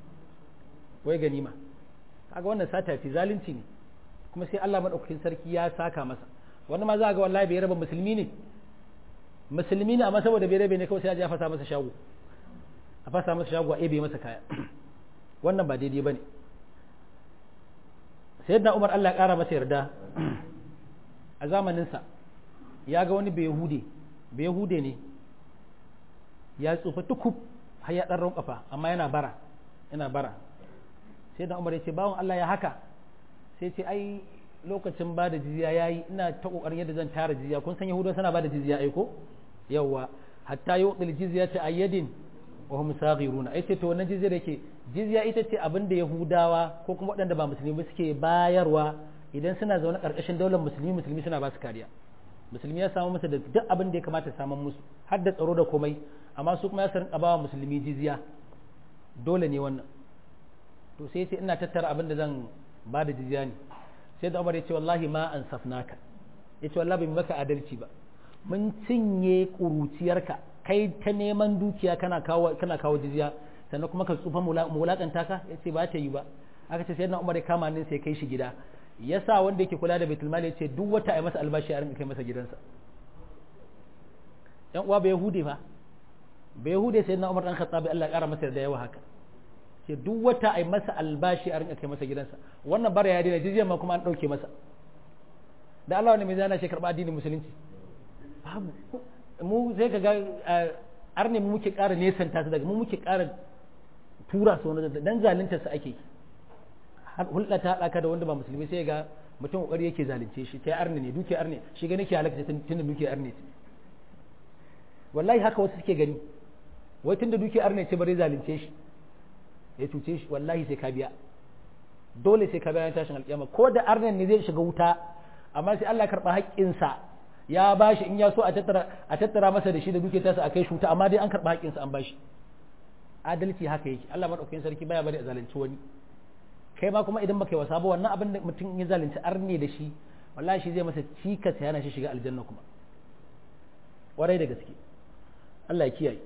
A: wai ganima kaga wannan sata ce zalunci ne kuma sai Allah madaukakin sarki ya saka masa wani ma za ga wallahi bai raba musulmi ne musulmi ne amma saboda bai rabe ne kawai sai a je a fasa masa shago a fasa masa shago a ebe masa kaya wannan ba daidai bane sayyidina Umar Allah ya kara masa yarda a zamaninsa ya ga wani behude behude ne ya tsufa tukub har ya ɗan kafa amma yana bara yana bara sai da umar ya ce bawan Allah ya haka sai ce ai lokacin ba da jizya ya yi ina ta ƙoƙarin yadda zan tara jizya kun san yahudawa suna ba da jizya ai ko yawwa hatta yi wakil jizya ta ayyadin wa hum saghiruna ai ce to wannan jizya da ke jizya ita ce abin da yahudawa ko kuma waɗanda ba musulmi suke bayarwa idan suna zaune ƙarƙashin daular musulmi musulmi suna ba su kariya musulmi ya samu masa da duk abin da ya kamata samun musu har da tsaro da komai amma su kuma ya sarin bawa musulmi jizya dole ne wannan to sai ce ina tattara abin da zan ba da jizya ne sai da umar ya ce wallahi ma an safnaka ya ce wallahi bai maka adalci ba mun cinye kuruciyarka kai ta neman dukiya kana kawo kana kawo jizya sannan kuma ka tsufa mulakanta ka ya ce ba ta yi ba aka ce sai na umar ya kama nin sai kai shi gida ya sa wanda yake kula da baitul mali ya ce duk wata a masa albashi a rinka kai masa gidansa yan uwa bai yahude fa bai yahude sai na umar dan khattabi Allah ya kara masa da yawa haka ce duk wata a masa albashi a rinka kai masa gidansa wannan bara ya daina jizya ma kuma an dauke masa da Allah wani mai zana shi karba addinin musulunci babu mu sai ka ga arne mu muke ƙara nesanta su daga mu muke ƙara tura su wani dan zalunta su ake hulɗa ta haɗa ka da wanda ba musulmi sai ga mutum ƙoƙari yake zalunce shi ta arne ne duke arne shi gani ke halakta tun da duke arne ce wallahi haka wasu suke gani wai tun da duke arne ce bari zalunce shi ya cuce shi wallahi sai ka biya dole sai ka biya tashin alƙiyama ko da arnen ne zai shiga wuta amma sai Allah karɓa haƙƙinsa ya bashi in ya so a tattara a tattara masa da shi da duke tasa a kai shi wuta amma dai an karɓa haƙƙinsa an bashi adalci haka yake Allah madaukakin sarki baya bari a zalunci wani kai ma kuma idan baka yi wasa ba wannan abin da mutum ya zalunci arne da shi wallahi shi zai masa cikas yana shi shiga aljanna kuma warai da gaske Allah ya kiyaye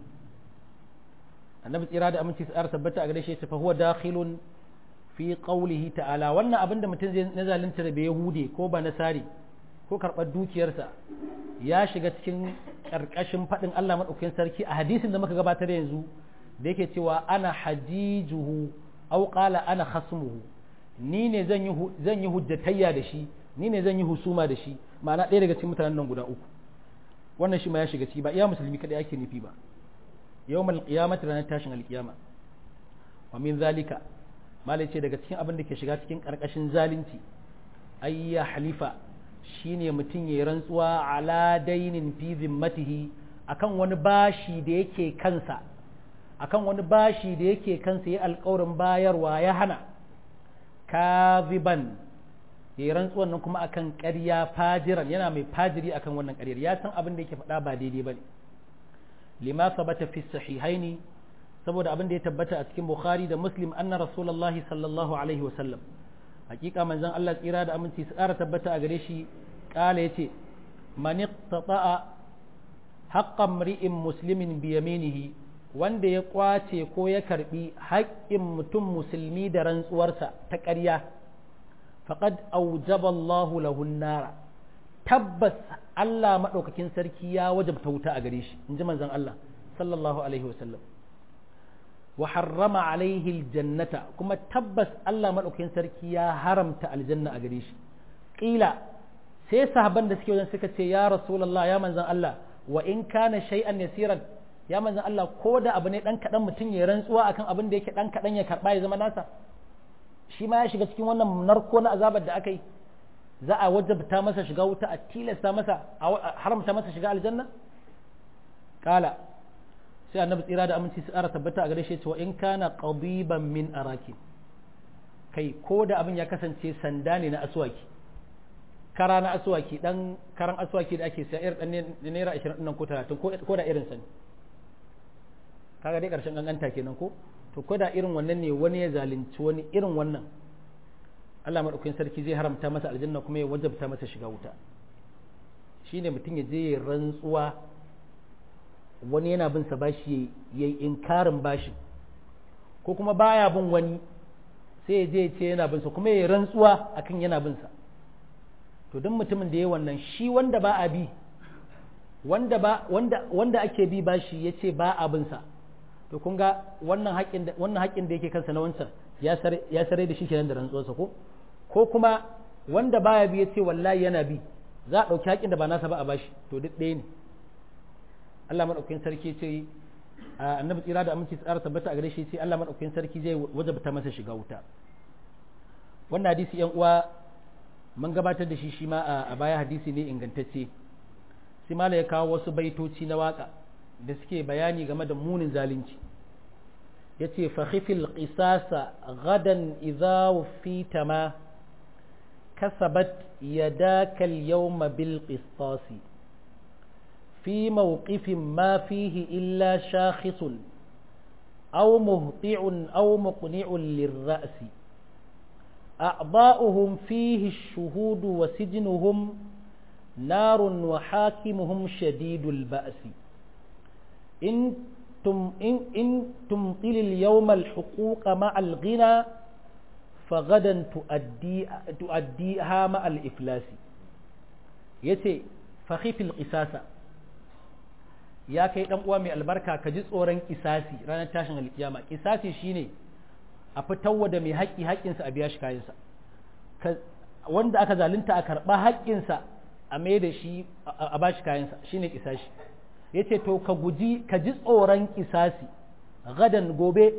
A: annabi tsira da aminci tsara tabbata a gare shi fa huwa dakhilun fi qawlihi ta'ala wannan abin da mutum zai na zalunta da bai yahude ko ba nasari ko karɓar dukiyarsa ya shiga cikin ƙarƙashin faɗin Allah maɗaukakin sarki a hadisin da muka gabatar yanzu da yake cewa ana hajijuhu aw qala ana khasmuhu ni ne zan yi zan yi hujjatayya da shi ni ne zan yi husuma da shi ma'ana ɗaya daga cikin mutanen nan guda uku wannan shi ma ya shiga ciki ba iya musulmi kada yake nufi ba yawmal qiyamati ranar tashin alqiyama wa min zalika malai ce daga cikin abin da ke shiga cikin karkashin zalunci ay ya halifa shine mutum ya rantsuwa ala dainin fi zimmatihi akan wani bashi da yake kansa akan wani bashi da yake kansa ya alƙawarin bayarwa ya hana kaziban ya yi rantsuwan nan kuma akan ƙarya fajiran yana mai fajiri akan wannan ƙaryar ya san abin da yake faɗa ba daidai ba ne lima sabata fi sahihaini saboda abin da ya tabbata a cikin bukhari da muslim anna rasulullahi sallallahu alaihi wasallam hakika manzon Allah tsira da aminci su ƙara tabbata a gare shi ƙala yace man iqtata'a haqqan mri'in muslimin bi yaminihi wanda ya kwace ko ya karbi haƙƙin mutum musulmi da rantsuwarsa ta ƙarya faqad aujaba Allahu lahu nara tabbas Allah madaukakin sarki ya wajabta wuta a gare shi inji manzon Allah sallallahu alaihi wasallam wa harrama alaihi aljannata kuma tabbas Allah madaukakin sarki ya haramta aljanna a gare shi qila sai sahaban da suke wajen suka ce ya rasulullah ya manzon Allah wa in kana shay'an yasiran ya manzan Allah ko da abu ne dan kaɗan mutum ya rantsuwa akan abin da yake dan kaɗan ya karɓa ya zama nasa shi ma ya shiga cikin wannan narko na azabar da aka yi za a wajabta masa shiga wuta a tilasta masa a haramta masa shiga aljanna kala sai annabi tsira da aminci su ƙara tabbata a gare shi cewa in kana qadiban min araki kai ko da abin ya kasance sanda ne na aswaki kara na aswaki dan karan aswaki da ake sayar dan naira 20 nan ko 30 ko da irin sani kaga dai karshen ganganta kenan ko to ko da irin wannan ne wani ya zalunci wani irin wannan Allah madaukakin sarki zai haramta masa aljanna kuma ya wajabta masa shiga wuta shine mutum ya je ya rantsuwa wani yana bin sa bashi yayi inkarin bashi ko kuma baya bin wani sai ya je ya ce yana bin sa kuma ya rantsuwa akan yana bin sa to duk mutumin da ya wannan shi wanda ba a bi wanda ba wanda wanda ake bi bashi yace ba a bin sa to kun ga wannan haƙin da wannan haƙin da yake kansa na wancan ya sare ya sare da shi kenan da rantsuwarsa ko ko kuma wanda baya bi yace wallahi yana bi za a dauki haƙin da ba nasa ba a bashi to duk ɗaya ne Allah madaukakin sarki ce annabi tsira da aminci tsara tabbata a gare shi ce Allah madaukakin sarki zai wajabta masa shiga wuta wannan hadisi yan uwa mun gabatar da shi shi ma a baya hadisi ne ingantacce sai mala ya kawo wasu baitoci na waka da suke bayani game da munin zalunci ya ce fahifil ƙisasa gadan idza fita ma kasabat yadaka al-yawma bil qistasi fi mawqifin ma fihi illa shakhisun aw muhti'un aw muqni'un lirra'si أعضاؤهم فيه الشهود وسجنهم نار وحاكمهم شديد البأس إن تم إن, إن تمطل اليوم الحقوق مع الغنى فغدا تؤدي تؤديها مع الإفلاس يتي فخيف القساسة يا كي دان uwa mai albarka ka ji tsoron kisasi ranar tashin alkiyama kisasi shine a fitarwa da mai haƙƙi haƙƙinsa a biya shi kayansa wanda aka zalunta a karɓa haƙƙinsa a mai da shi a ba shi kayansa shine kisashi ya ce to ka guji ka ji tsoron kisasi gadan gobe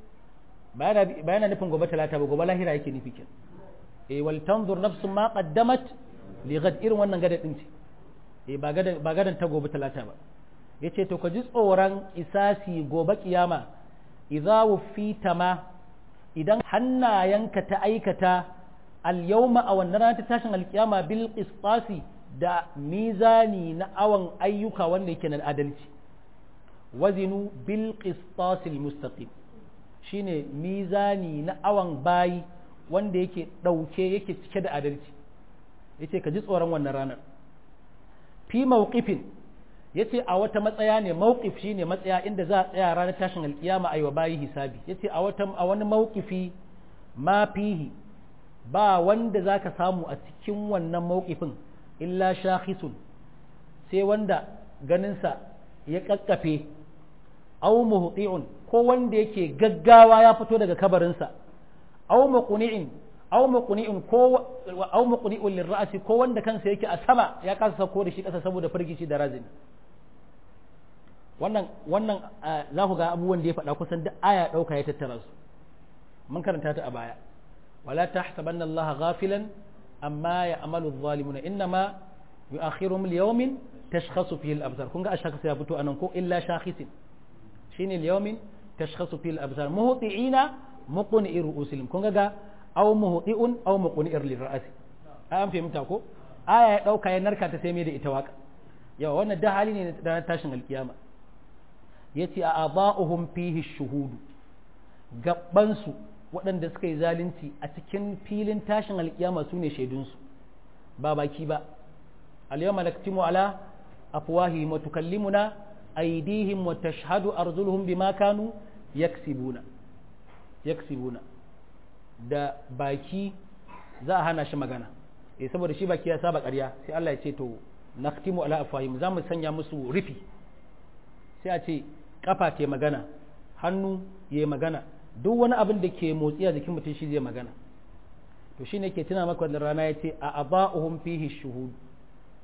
A: bayana nufin gobe talata ba gobe lahira yake nufi kin e wal tanzur nafsun ma qaddamat li gad irin wannan gada din ce e ba gadan ba gadan ta gobe talata ba yace to ka ji tsoron kisasi gobe kiyama idza wufita ma idan hannayenka ta aikata al-yawma a wannan ranar ta tashin alkiyama bil qistasi da mizani na awan ayyuka wanda yake na adalci wazinu bil qistasil mustaqim shine mizani na awan bayi wanda yake dauke yake cike da adalci yace ka ji tsoron wannan ranar fi mawqifin yace a wata matsaya ne mawqif shine matsaya inda za a tsaya ranar tashin alkiyama ayi wa bayi hisabi yace a wata a wani mawqifi ma fihi ba wanda zaka samu a cikin wannan mawqifin illa shakhisun sai wanda ganinsa ya kakkafe aw muhti'un ko wanda yake gaggawa ya fito daga kabarinsa aw muqni'in aw muqni'un ko aw muqni'un lirra'si ko wanda kansa yake a sama ya kasa sako da shi kasa saboda firgici da razini wannan wannan za ku ga abubuwan da ya faɗa kusan duk aya ɗauka ya tattara su mun karanta ta a baya wala tahsabanna allaha ghafilan amma ya amalu zalimuna innama yu'akhiruhum liyawmin tashkhasu fihi al-absar kun ga ashkhas ya fito anan ko illa shakhisin shine liyawmin tashkhasu fihi al-absar muhti'ina muqni'i ru'usilhum kun ga aw muhti'un aw muqni'ir lirra'si an fahimta ko aya ya dauka ya narka ta sai mai da ita waka yawa wannan da hali ne da tashin alkiyama yace a aba'uhum fihi shuhudu gabbansu waɗanda suka yi zalunci a cikin filin tashin alkiyama su ne shaidunsu ba baki ba al-yawma naktimu ala afwahihim wa tukallimuna aydihim wa tashhadu arjuluhum bima kanu yaksibuna yaksibuna da baki za a hana shi magana eh saboda shi baki ya saba ƙarya sai Allah ya ce to naktimu ala afwahihim za mu sanya musu rufi sai a ce kafa ke magana hannu ya magana duk wani abin da ke motsi a jikin mutum shi zai magana to shi ne ke tuna maka wannan rana ya ce a aba'uhum fihi shuhud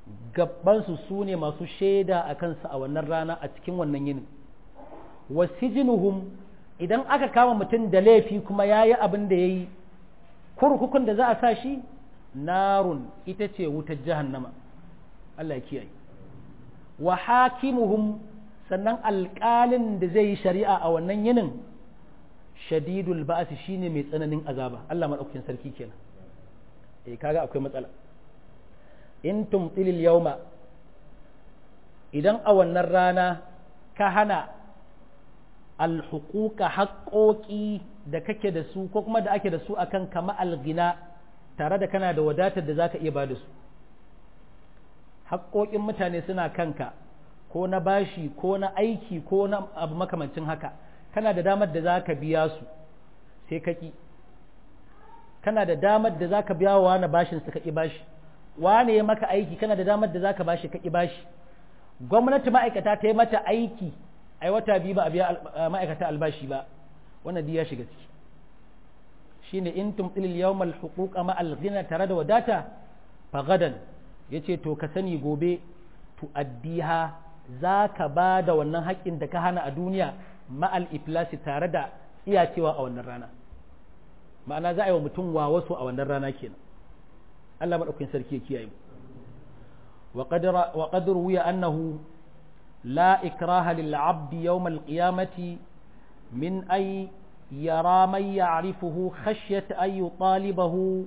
A: gabansu su ne masu shaida a kansu a wannan rana a cikin wannan yinin wasijinuhum idan aka kama mutum da laifi kuma ya yi abin da ya yi kurkukun da za a sa shi narun ita ce wutar jahannama Allah ya kiyaye wa hakimuhum sannan alƙalin da zai yi shari'a a wannan yinin shadidul ba'asi shine mai tsananin azaba Allah madaukakin sarki kenan eh kaga akwai matsala in tumtilil yawma idan a wannan rana ka hana alhuquqa haƙoƙi da kake da su ko kuma da ake da su akan kama algina tare da kana da wadatar da zaka iya ba da su haƙoƙin mutane suna kanka ko na bashi ko na aiki ko na abu makamancin haka kana da damar da za ka biya su sai ka ƙi kana da damar da za ka biya wa na bashin su ka ƙi bashi wane ya maka aiki kana da damar da za ka bashi ka ƙi bashi gwamnati ma'aikata ta yi mata aiki ai wata biyu ba a biya ma'aikata albashi ba wannan ya shiga ciki shine in tumtilil yawmal huquqa ma al tare da wadata fagadan yace to ka sani gobe tu'addiha za ka ba da wannan haƙƙin da ka hana a duniya ma'al iflasi tare da iya cewa a wannan rana ma'ana za a yi wa mutum wa wasu a wannan rana kenan Allah maɗaukin sarki ya kiyaye mu wa qad ruwiya annahu la ikraha lil 'abdi yawm al qiyamati min ay yara man ya'rifuhu khashyata ay yutalibahu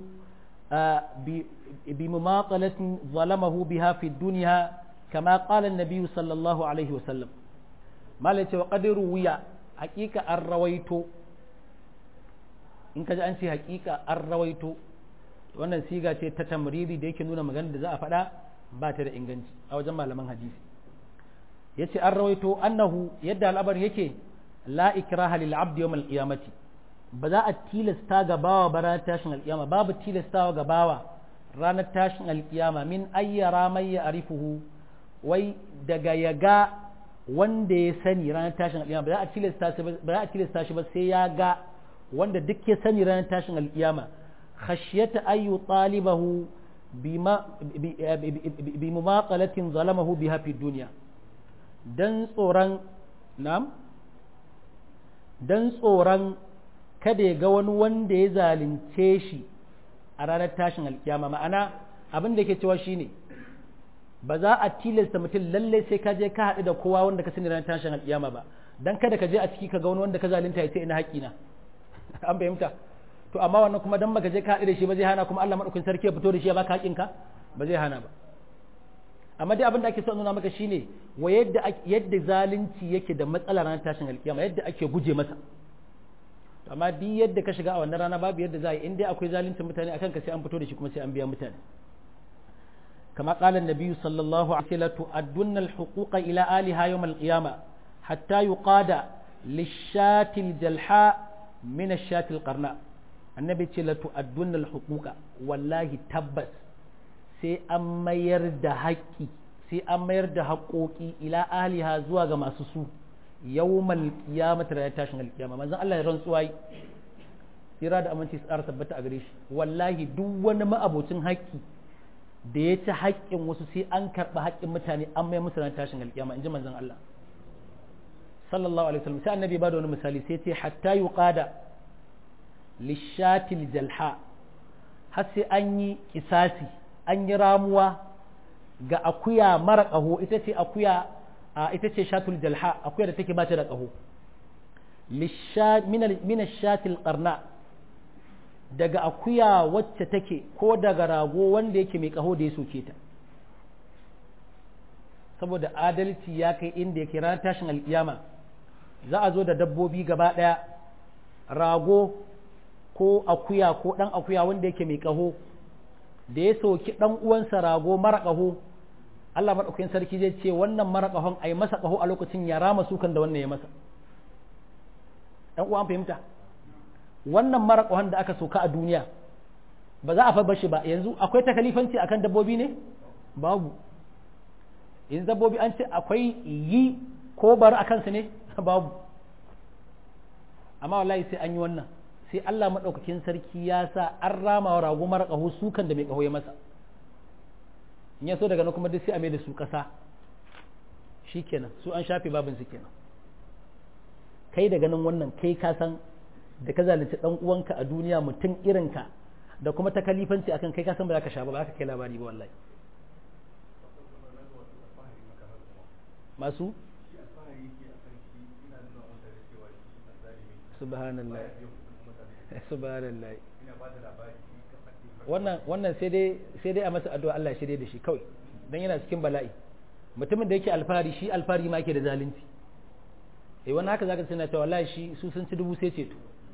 A: بمماطلة ظلمه بها في الدنيا كما قال النبي صلى الله عليه وسلم ما ليس وقد روي حقيقة الرويت in ka ji an ce hakika an rawaito wannan siga ce ta tamriri da yake nuna magana da za a faɗa ba ta da inganci a wajen malaman hadisi ya ce an rawaito annahu yadda al'abar yake la ikraha lil abdi yawm al qiyamati ba za a tilasta ga bawa ba ranar tashin alkiyama babu tilastawa ga bawa ranar tashin alkiyama min ayyara mai ya arifuhu wai daga ya ga wanda ya sani ranar tashin alkiyama ba za a tilasta shi ba sai ya ga wanda duk ya sani ranar tashin alkiyama khashyata ayyu talibahu bi mumaqalatin zalamahu biha fi dunya dan tsoron nam dan tsoron kada ya ga wani wanda ya zalunce shi a ranar tashin alkiyama ma'ana abin da ke cewa shine ba za a tilasta mutum lallai sai ka je ka haɗu da kowa wanda ka sani ranar tashin alkiyama ba dan kada ka je a ciki ka ga wani wanda ka zalunta ya ce ina haƙina an fahimta to amma wannan kuma dan baka je ka haɗu da shi ba zai hana kuma Allah madaukakin sarki ya fito da shi ya baka haƙinka ba zai hana ba amma dai abin da ake so nuna maka shine wa yadda yadda zalunci yake da matsala ranar tashin alkiyama yadda ake guje masa amma duk yadda ka shiga a wannan rana babu yadda za a yi in dai akwai zalunci mutane akan ka sai an fito da shi kuma sai an biya mutane kama qala an-nabi sallallahu alaihi wasallam tu'addunna al-huquqa ila aliha yawm al-qiyamah hatta yuqada lish-shati al-jalha min ash-shati al-qarna annabi ce la tu'addunna al-huquqa wallahi tabbas sai an mayar da haƙƙi sai an mayar da haƙoƙi ila aliha zuwa ga masu su yawmal qiyamati da tashin alqiyama manzon Allah ya rantsuwa yi tsira da aminci tsara tabbata a gare shi wallahi duk wani ma'abocin haƙƙi da ya ci haƙƙin wasu sai an karɓi haƙƙin mutane an mai musu tashin alqiyama inji manzon Allah sallallahu alaihi wasallam sai annabi ba da wani misali sai ce hatta yuqada lishatil jalha har sai an yi kisasi an yi ramuwa ga akuya mara ƙaho ita ce akuya ita ce shatul jalha akuya da take ba ta da ƙaho min shatil qarna daga akuya wacce take ko daga rago wanda yake mai ƙaho da ya soke ta saboda adalci ya kai inda yake ranar tashin alkiyama za a zo da dabbobi gaba ɗaya rago ko akuya ko ɗan akuya wanda yake mai ƙaho da ya soki ɗan uwansa rago mara ƙaho Allah maɗaukakin sarki zai ce wannan mara ƙahon a yi masa ƙaho a lokacin ya rama sukan da wannan ya masa ɗan uwan fahimta wannan mara ƙahon da aka soka a duniya ba za a fa bashi ba yanzu akwai takalifanci akan dabbobi ne babu yanzu dabbobi an ce akwai yi ko bar a kansu ne babu amma wallahi sai an yi wannan sai Allah maɗaukakin sarki ya sa an rama wa rago mara ƙaho sukan da mai ƙaho ya masa in ya so daga nan kuma duk sai a mai da su ƙasa shikenan su an shafe babin su kenan kai da ganin wannan kai ka san da ka zalunci dan uwanka a duniya mutum irinka da kuma ta kalifanci akan kai ka san ba za ka sha ba ba za ka kai labari ba wallahi masu subhanallah subhanallah wannan wannan sai dai sai dai a masa addu'a Allah ya shirye da shi kawai dan yana cikin bala'i mutumin da yake alfahari shi alfahari ma yake da zalunci eh wannan haka zaka tana cewa wallahi shi su sun ci dubu sai ceto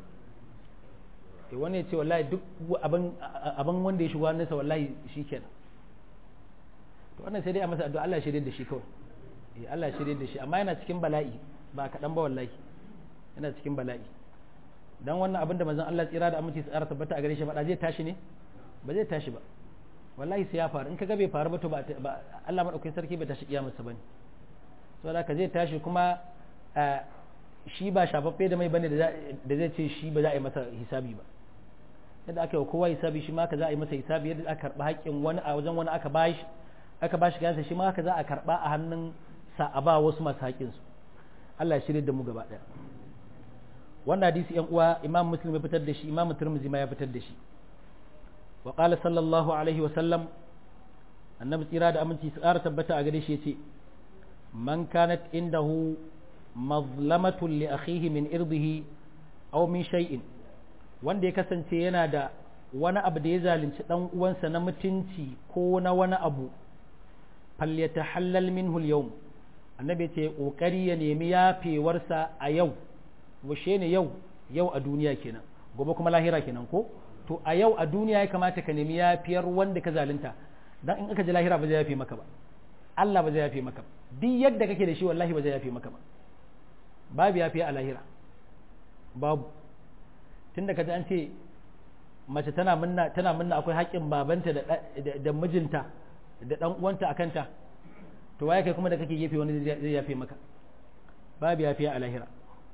A: eh wani ya ce wallahi duk abin abin wanda ya shigo hannunsa wallahi shikenan to wannan sai dai a masa addu'a Allah ya shirye da shi kawai eh Allah ya shirye da shi amma yana cikin bala'i ba kaɗan ba wallahi yana cikin bala'i dan wannan abin da manzon Allah tsira da aminci tsara tabbata a gare shi ba zai tashi ne ba zai tashi ba wallahi sai ya faru in kaga bai faru ba to ba Allah madaukakin sarki bai tashi kiyamarsa bane saboda ka zai tashi kuma shi ba shafaffe da mai bane da zai ce shi ba za a yi masa hisabi ba yadda aka yi kowa hisabi shi ma ka za a yi masa hisabi yadda aka karba haƙƙin wani a wajen wani aka bashi aka bashi gansa shi ma haka za a karba a hannun sa a ba wasu masu haƙƙin su Allah ya shirye da mu gaba ɗaya wannan hadisi yan uwa imam muslim ya fitar da shi imam turmuzi ma ya fitar da shi wa qala sallallahu alaihi wa sallam annabi tsira da aminci su ƙara tabbata a gare shi yace man kanat indahu mazlamatun li akhihi min irdihi aw min shay'in wanda ya kasance yana da wani abu da ya zalunci dan uwansa na mutunci ko na wani abu falyatahallal minhu al-yawm annabi ce kokari ya nemi yafewarsa a yau washe ne yau yau a duniya kenan gobe kuma lahira kenan ko to a yau a duniya ya kamata ka nemi yafiyar wanda ka zalunta dan in aka ji lahira ba zai yafe maka ba Allah ba zai yafe maka duk yadda kake da shi wallahi ba zai yafe maka ba babu yafiya a lahira babu tunda kaji an ce mace tana minna tana minna akwai haƙƙin babanta da da mijinta da dan uwanta akanta to waye kai kuma da kake gefe wani zai yafe maka babu yafiya a lahira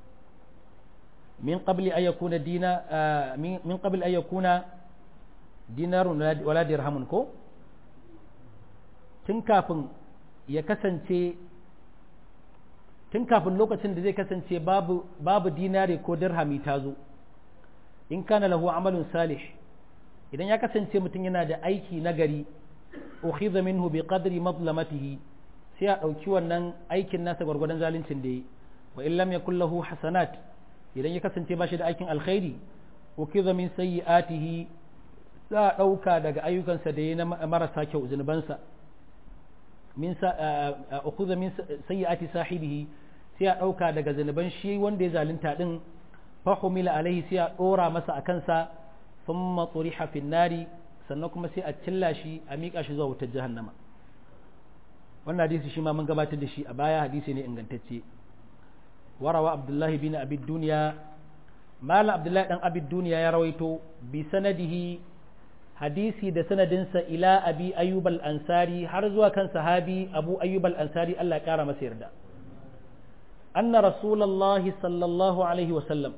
A: من قبل أن يكون دينا من قبل أن يكون دينار ولا درهم كو tun kafin ya kasance tun kafin lokacin da zai kasance babu babu dinare ko dirhami ta zo in kana lahu amalun salih idan ya kasance mutum yana da aiki nagari ukhidha minhu bi qadri madlamatihi sai a ɗauki wannan aikin nasa gwargwadon zaluncin da yi wa in lam yakul lahu hasanat idan ya kasance ba shi da aikin alkhairi ukiza min sayyi'atihi za a ɗauka daga ayyukansa da ya na marasa kyau zunubansa min ukuza min sayyi'ati sahibihi sai a ɗauka daga zunuban shi wanda ya zalunta din fa humila alaihi sai a ɗora masa a kansa thumma turiha fin nari sannan kuma sai a cilla shi a miƙa shi zuwa wutar jahannama wannan hadisi shi ma mun gabatar da shi a baya hadisi ne ingantacce وروى عبد الله بن أبي الدنيا مال عبد الله بن أبي الدنيا يرويته بسنده حديثي ده سندنسا إلى أبي أيوب الأنصاري حرزوا كان صحابي أبو أيوب الأنصاري الله كار مسير ده أن رسول الله صلى الله عليه وسلم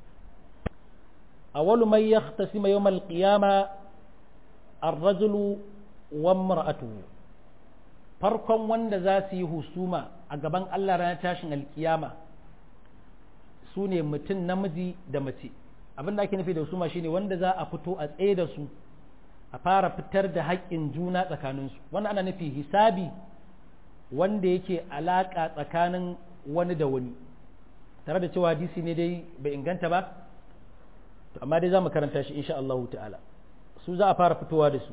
A: أول من يختصم يوم القيامة الرجل وامرأته farkon wanda za su yi husuma a gaban Allah ranar tashin alkiyama su ne mutum namiji da mace abin da ake nufi da husuma shine wanda za a fito a tsaye da su a fara fitar da haƙƙin juna tsakaninsu wannan ana nufi hisabi wanda yake alaƙa tsakanin wani da wani tare da cewa hadisi ne dai bai inganta ba to amma dai za mu karanta shi insha Allah ta'ala su za a fara fitowa da su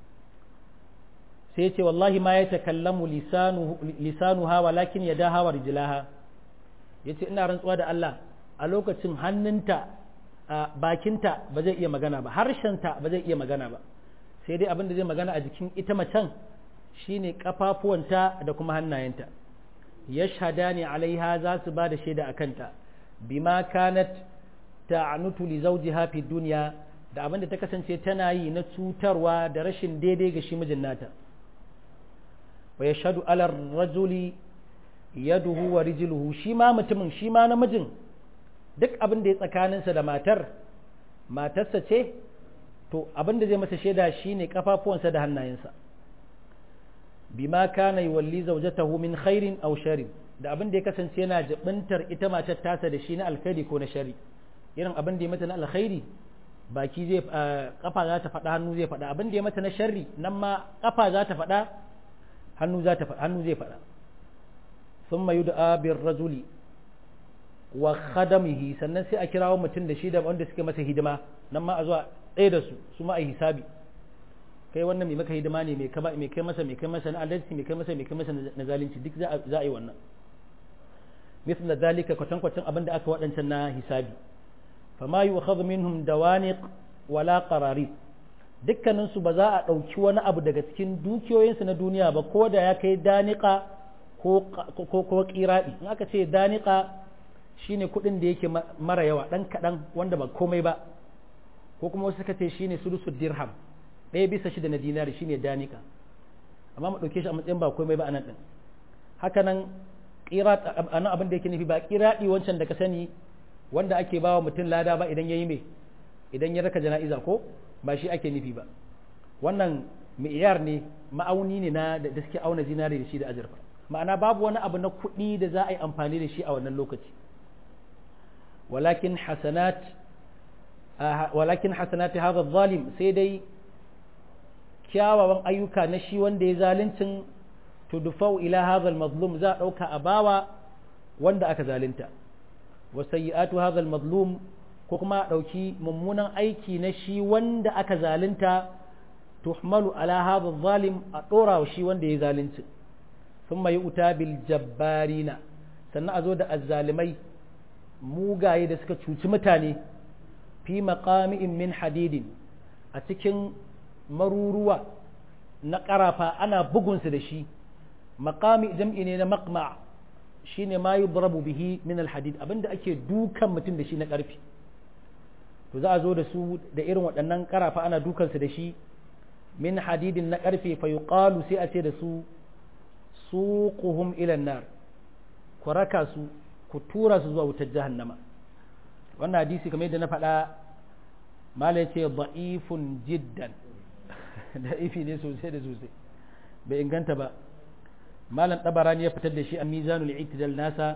A: sai ce wallahi ma ya takallamu lisanuha walakin ya daha wa rijlaha ya ce ina rantsuwa da Allah a lokacin hannunta a bakinta ba zai iya magana ba harshenta ba zai iya magana ba sai dai abin da zai magana a jikin ita macen shine kafafuwanta da kuma hannayenta yashhadani alaiha za su ba da shaida a kanta bima kanat ta'anutu li zawjiha fi dunya da abin da ta kasance tana yi na cutarwa da rashin daidai ga shi mijin nata wa yashhadu ala rajuli yaduhu wa rijluhu shi ma mutumin shi ma namijin duk abin da ya tsakaninsa da matar matarsa ce to abin da zai masa shaida shine kafafuwansa da hannayensa bima kana yuwalli zawjatahu min khairin aw sharrin da abin da ya kasance yana jibintar ita matar tasa da shi na alkhairi ko na shari irin abin da ya mata na alkhairi baki zai kafa za ta faɗa hannu zai faɗa abin da ya mata na sharri nan ma kafa za ta faɗa hannu za ta faɗa hannu zai faɗa thumma yud'a bir rajuli wa khadamihi sannan sai a kirawo mutum da shi da wanda suke masa hidima nan ma a zuwa ɗaya da su su ma a hisabi kai wannan mai maka hidima ne mai kai masa mai kai masa na adalci mai kai masa mai kai masa na zalunci duk za a yi wannan مثل ذلك كتن كتن أبن أكا وأنت hisabi فما يؤخذ منهم دوانق ولا قراريط dukkaninsu ba za a ɗauki wani abu daga cikin dukiyoyinsu na duniya ba ko da ya kai danika ko ƙiraɗi in aka ce danika shine kuɗin da yake mara yawa ɗan kaɗan wanda ba komai ba ko kuma wasu suka ce shine sudusu dirham ɗaya bisa shida na dinari shine danika amma mu ɗauke shi a matsayin ba komai ba a nan ɗin haka nan qirat anan abin da yake nufi ba qiradi wancan da ka sani wanda ake bawa mutum lada ba idan yayi me idan ya raka jana'iza ko ba shi ake nufi ba wannan mi'yar ne ma'auni ne na da suke auna zinare da shi da azurfa ma'ana babu wani abu na kuɗi da za a yi amfani da shi a wannan lokaci walakin hasanat walakin hasanat hadha zalim sai dai kyawawan ayyuka na shi wanda ya zaluncin tudfau ila hadha al-mazlum za dauka a bawa wanda aka zalunta wa sayyi'atu hadha al-mazlum ko kuma dauki mummunan aiki na shi wanda aka zalunta tuhmalu ala hadha al-zalim a dora wa shi wanda ya zalunci thumma yu'ta bil jabbarina sannan a zo da azzalimai mugaye da suka cuci mutane fi maqami'in min hadidin a cikin maruruwa na ƙarafa ana bugunsu da shi maqami jam'i ne na maqma shine ma yudrabu bihi min alhadid abinda ake dukan mutum da shi na ƙarfi to za a zo da su da irin waɗannan ƙarafa ana dukansu da shi min hadidin na ƙarfe fa yuqalu sai a ce da su suquhum ila nar ku raka su ku tura su zuwa wutar jahannama wannan hadisi kamar yadda na faɗa malai ce da'ifun jiddan da'ifi ne sosai da sosai bai inganta ba malam tabarani ya fitar da shi a mizanul itidal nasa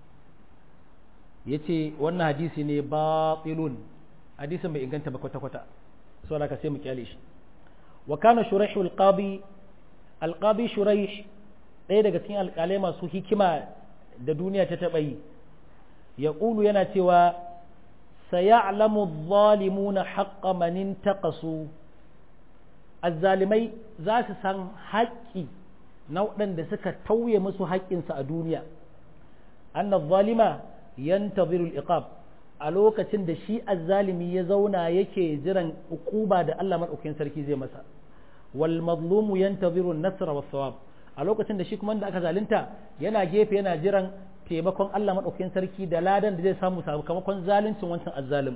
A: ya ce wannan hadisi ne batilun hadisin bai inganta ba kwata-kwata saboda ka sai mu kyale shi wa kana shuraih alqabi alqabi shuraih ɗaya daga cikin alƙalai masu hikima da duniya ta taɓa yi ya ƙulu yana cewa sayalamu zalimuna haqqa man intaqasu azzalimai za su san haƙƙi na waɗanda suka tauye musu haƙƙinsu a duniya anna zalima yantaziru al-iqab a lokacin da shi azzalimi ya zauna yake jiran ukuba da Allah madaukakin sarki zai masa wal mazlumu yantaziru an-nasr wa thawab a lokacin da shi kuma da aka zalunta yana gefe yana jiran taimakon Allah madaukakin sarki da ladan da zai samu sakamakon zaluncin wancan azzalim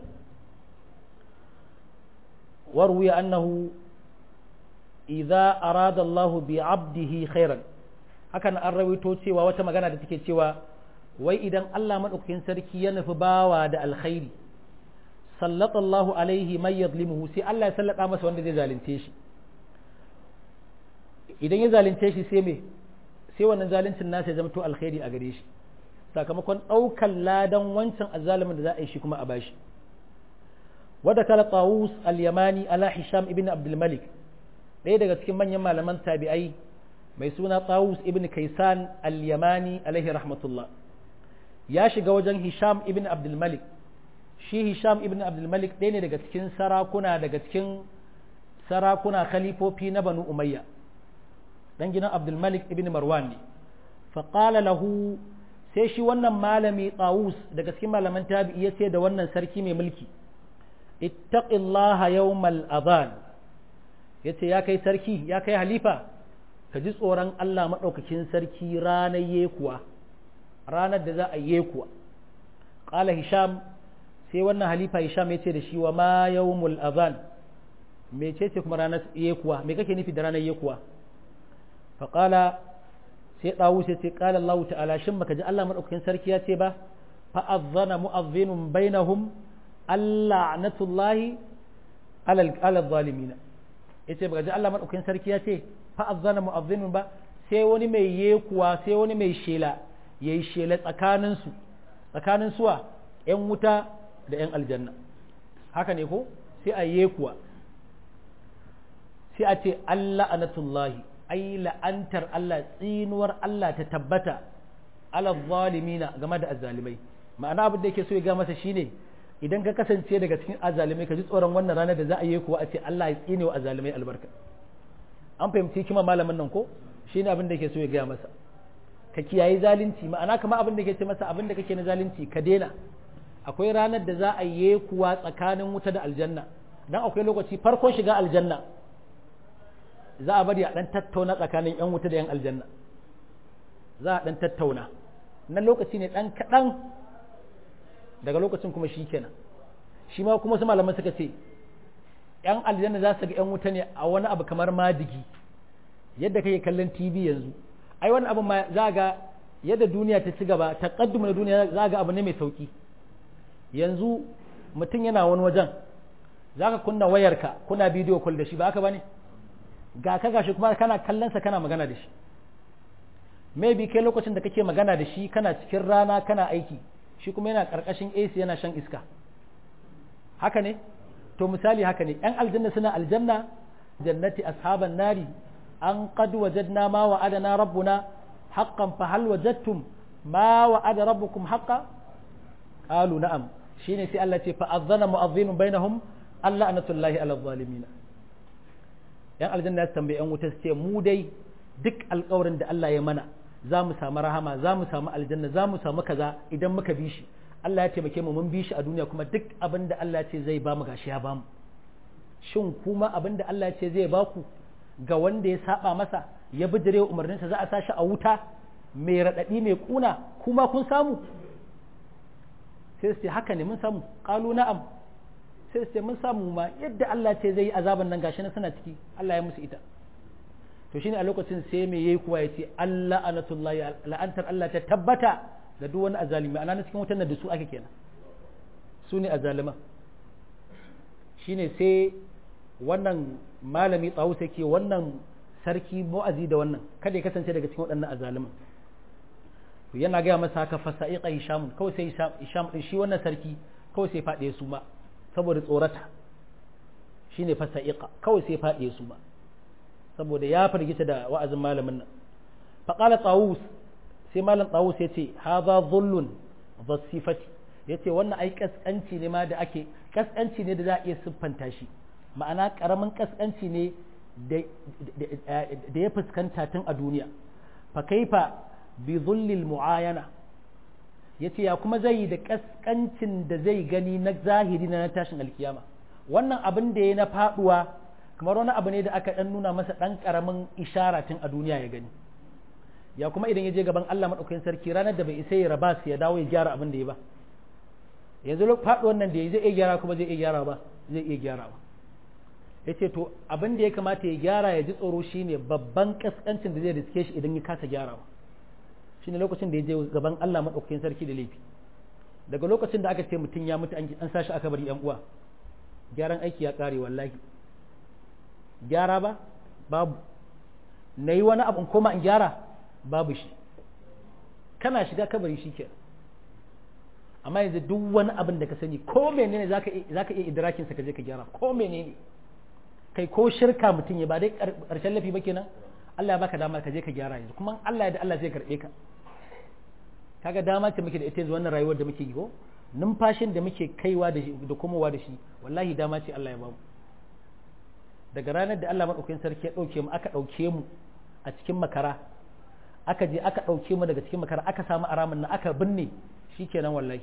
A: warwiya annahu idza arada Allah bi 'abdihi khairan hakan an rawaito cewa wata magana da take cewa wai idan Allah madaukakin sarki ya nufi bawa da alkhairi sallallahu alaihi man yadlimuhu sai Allah ya sallata masa wanda zai zalunce shi idan ya zalunce shi sai me sai wannan zaluncin nasa ya zamto alkhairi a gare shi sakamakon ɗaukan ladan wancan azzalimin da za a yi shi kuma a bashi wadda kala tawus al-yamani ala hisham ibn abdul malik ɗaya daga cikin manyan malaman tabi'ai mai suna tawus ibn kaisan al-yamani alaihi rahmatullah ya shiga wajen hisham ibn abdul malik shi hisham ibn abdul malik ɗaya ne daga cikin sarakuna daga cikin sarakuna khalifofi na banu umayya dan gidan abdul malik ibn marwan ne faƙala lahu sai shi wannan malami tawus daga cikin malaman tabi'i ya ce da wannan sarki mai mulki ittaqillaha yawmal adhan yace ya kai sarki ya kai halifa ka ji tsoron Allah madaukakin sarki ranar yekuwa ranar da za a yekuwa qala hisham sai wannan halifa hisham yace da shi wa ma yawmul adhan mecece kuma ranar yekuwa me kake nufi da ranar yekuwa faqala sai dawu sai ce qala Allah ta'ala shin baka ji Allah madaukakin sarki ya ce ba fa azzana mu'azzinun bainahum alla'natullahi ala ala zalimin yace baka ji Allah madaukakin sarki ya ce fa azzana mu'azzinun ba sai wani mai yekuwa sai wani mai shela yayi shela tsakanin su tsakanin suwa yan wuta da yan aljanna haka ne ko sai a yekuwa sai a ce Allah anatullahi ai la'antar Allah tsinuwar Allah ta tabbata ala zalimina game da azzalimai ma'ana abin da yake so ya ga masa shine idan ka kasance daga cikin azzalimai ka ji tsoron wannan ranar da za a yi kuwa a ce Allah ya tsine wa azzalimai albarka an fahimci kima malamin nan ko shine abin da yake so ya ga masa ka kiyaye zalunci ma'ana kamar abin da yake ce masa abin da kake na zalunci ka daina akwai ranar da za a yi kuwa tsakanin wuta da aljanna dan akwai lokaci farkon shiga aljanna za a bari a dan tattauna tsakanin yan wuta da yan aljanna za a dan tattauna na lokaci ne dan kaɗan daga lokacin kuma shi kenan shi ma kuma su malaman suka ce yan aljanna za su ga yan wuta ne a wani abu kamar madigi yadda kake kallon tv yanzu ai wani abu ma za ga yadda duniya ta ci gaba taqaddum na duniya za ga abu ne mai sauki yanzu mutum yana wani wajen za ka kunna wayarka kuna bidiyo call da shi ba haka ba ne ga ka gashi kuma kana kallonsa kana magana da shi maybe kai lokacin da kake magana da shi kana cikin rana kana aiki shi kuma yana karkashin AC yana shan iska haka ne to misali haka ne yan aljanna suna aljanna jannati ashaban nari an qad wajadna ma wa'adana rabbuna haqqan fa hal wajadtum ma wa'ada rabbukum haqqan qalu na'am shine sai Allah ce fa azzana mu'adhdhin bainahum Allah anatullahi ala zalimin yan aljanna ya tambaye yan wuta su ce mu dai duk alƙawarin da Allah ya mana za mu samu rahama za mu samu aljanna za mu samu kaza idan muka bi shi Allah ya taimake mu mun bi shi a duniya kuma duk abin da Allah ya ce zai ba mu gashi ya ba mu shin kuma abin da Allah ya ce zai ba ku ga wanda ya saba masa ya bijire umarninsa za a sa shi a wuta mai raɗaɗi mai kuna kuma kun samu sai su ce haka ne mun samu ƙalu na'am sai su ce mun samu ma yadda Allah ce zai yi azaban nan gashi na suna ciki Allah ya musu ita to shine a lokacin sai me yayi kuwa yace Allah anatullahi la'antar Allah ta tabbata ga duk wani azalimi ana cikin wutan da su ake kenan su ne azalima shine sai wannan malami tsawo sai ke wannan sarki mu'azi da wannan kada ya kasance daga cikin waɗannan azaliman to yana gaya masa haka fasa'iqa hisham kawai sai hisham din shi wannan sarki kawai sai faɗe su ma saboda tsorata shine fasa'iqa kawai sai faɗe su ma saboda ya firgita da wa'azin malamin nan faqala tawus sai malam tawus ya ce hadha dhullun dhasifati yace wannan ai kaskanci ne ma da ake kaskanci ne da za a iya siffanta shi ma'ana karamin kaskanci ne da ya fuskanta tun a duniya fa kaifa bi dhullil muayana yace ya kuma zai yi da kaskancin da zai gani na zahiri na tashin alkiyama wannan abin da ya na faduwa kamar wani abu ne da aka dan nuna masa dan karamin ishara tun a duniya ya gani ya kuma idan ya je gaban Allah madaukakin sarki ranar da bai isa ya raba su ya dawo ya gyara abin da ya ba yanzu faduwan nan da ya zai iya gyara kuma zai iya gyara ba zai iya gyara ba yace to abin da ya kamata ya gyara ya ji tsoro shine babban kaskancin da zai riske shi idan ya kasa gyarawa shine lokacin da ya je gaban Allah madaukakin sarki da laifi daga lokacin da aka ce mutum ya mutu an sashi aka bari yan uwa gyaran aiki ya kare wallahi gyara ba babu na yi wani abu in koma in gyara babu shi kana shiga kabari shi ke amma yanzu duk wani abin da ka sani ko menene za ka iya idrakinsa ka je ka gyara ko menene kai ko shirka mutum ya ba dai karshen lafi ba kenan Allah ya baka dama ka je ka gyara yanzu kuma Allah ya da Allah zai karbe ka kaga dama ce muke da ita yanzu wannan rayuwar da muke yi ko numfashin da muke kaiwa da da komowa da shi wallahi dama ce Allah ya bamu daga ranar da Allah madaukakin sarki ya dauke mu aka dauke mu a cikin makara aka je aka dauke mu daga cikin makara aka samu aramin nan aka binne shikenan wallahi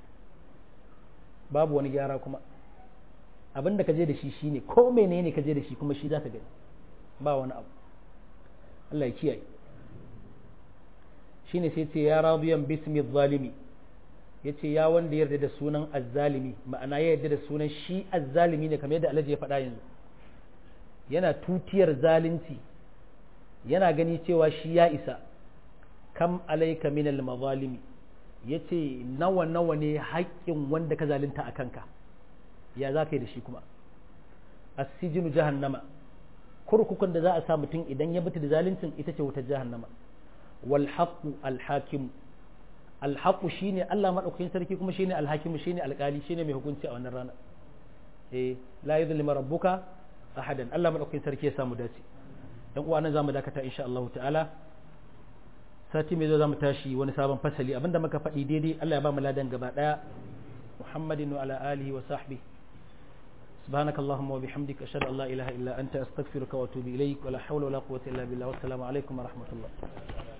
A: babu wani gyara kuma abin da ka je da shi shine ko menene ka je da shi kuma shi za ka gani ba wani abu Allah ya kiyaye shine sai ce ya radiyan bismi zalimi yace ya wanda yarda da sunan azzalimi ma'ana ya yarda da sunan shi azzalimi ne kamar yadda Allah ya faɗa yanzu yana tutiyar zalunci yana gani cewa shi ya isa kam alaika minal mazalimi yace nawa nawa ne haƙƙin wanda ka zalunta a kanka ya za ka yi da shi kuma asijinu jahannama kurkukun da za a sa mutum idan ya mutu da zaluncin ita ce wutar jahannama wal haqqu al hakim al haqqu shine Allah madaukakin sarki kuma shine al hakim shine alkali shine mai hukunci a wannan rana eh la yuzlimu rabbuka ahadan Allah madaukakin sarki ya samu dace dan uwa nan zamu dakata insha Allah ta'ala sati mai zo zamu tashi wani sabon fasali abinda muka faɗi daidai Allah ya ba mu ladan gaba daya Muhammadin wa ala alihi wa sahbihi سبحانك اللهم وبحمدك أشهد أن لا إله إلا أنت أستغفرك وأتوب إليك ولا حول ولا قوة إلا بالله والسلام عليكم ورحمة الله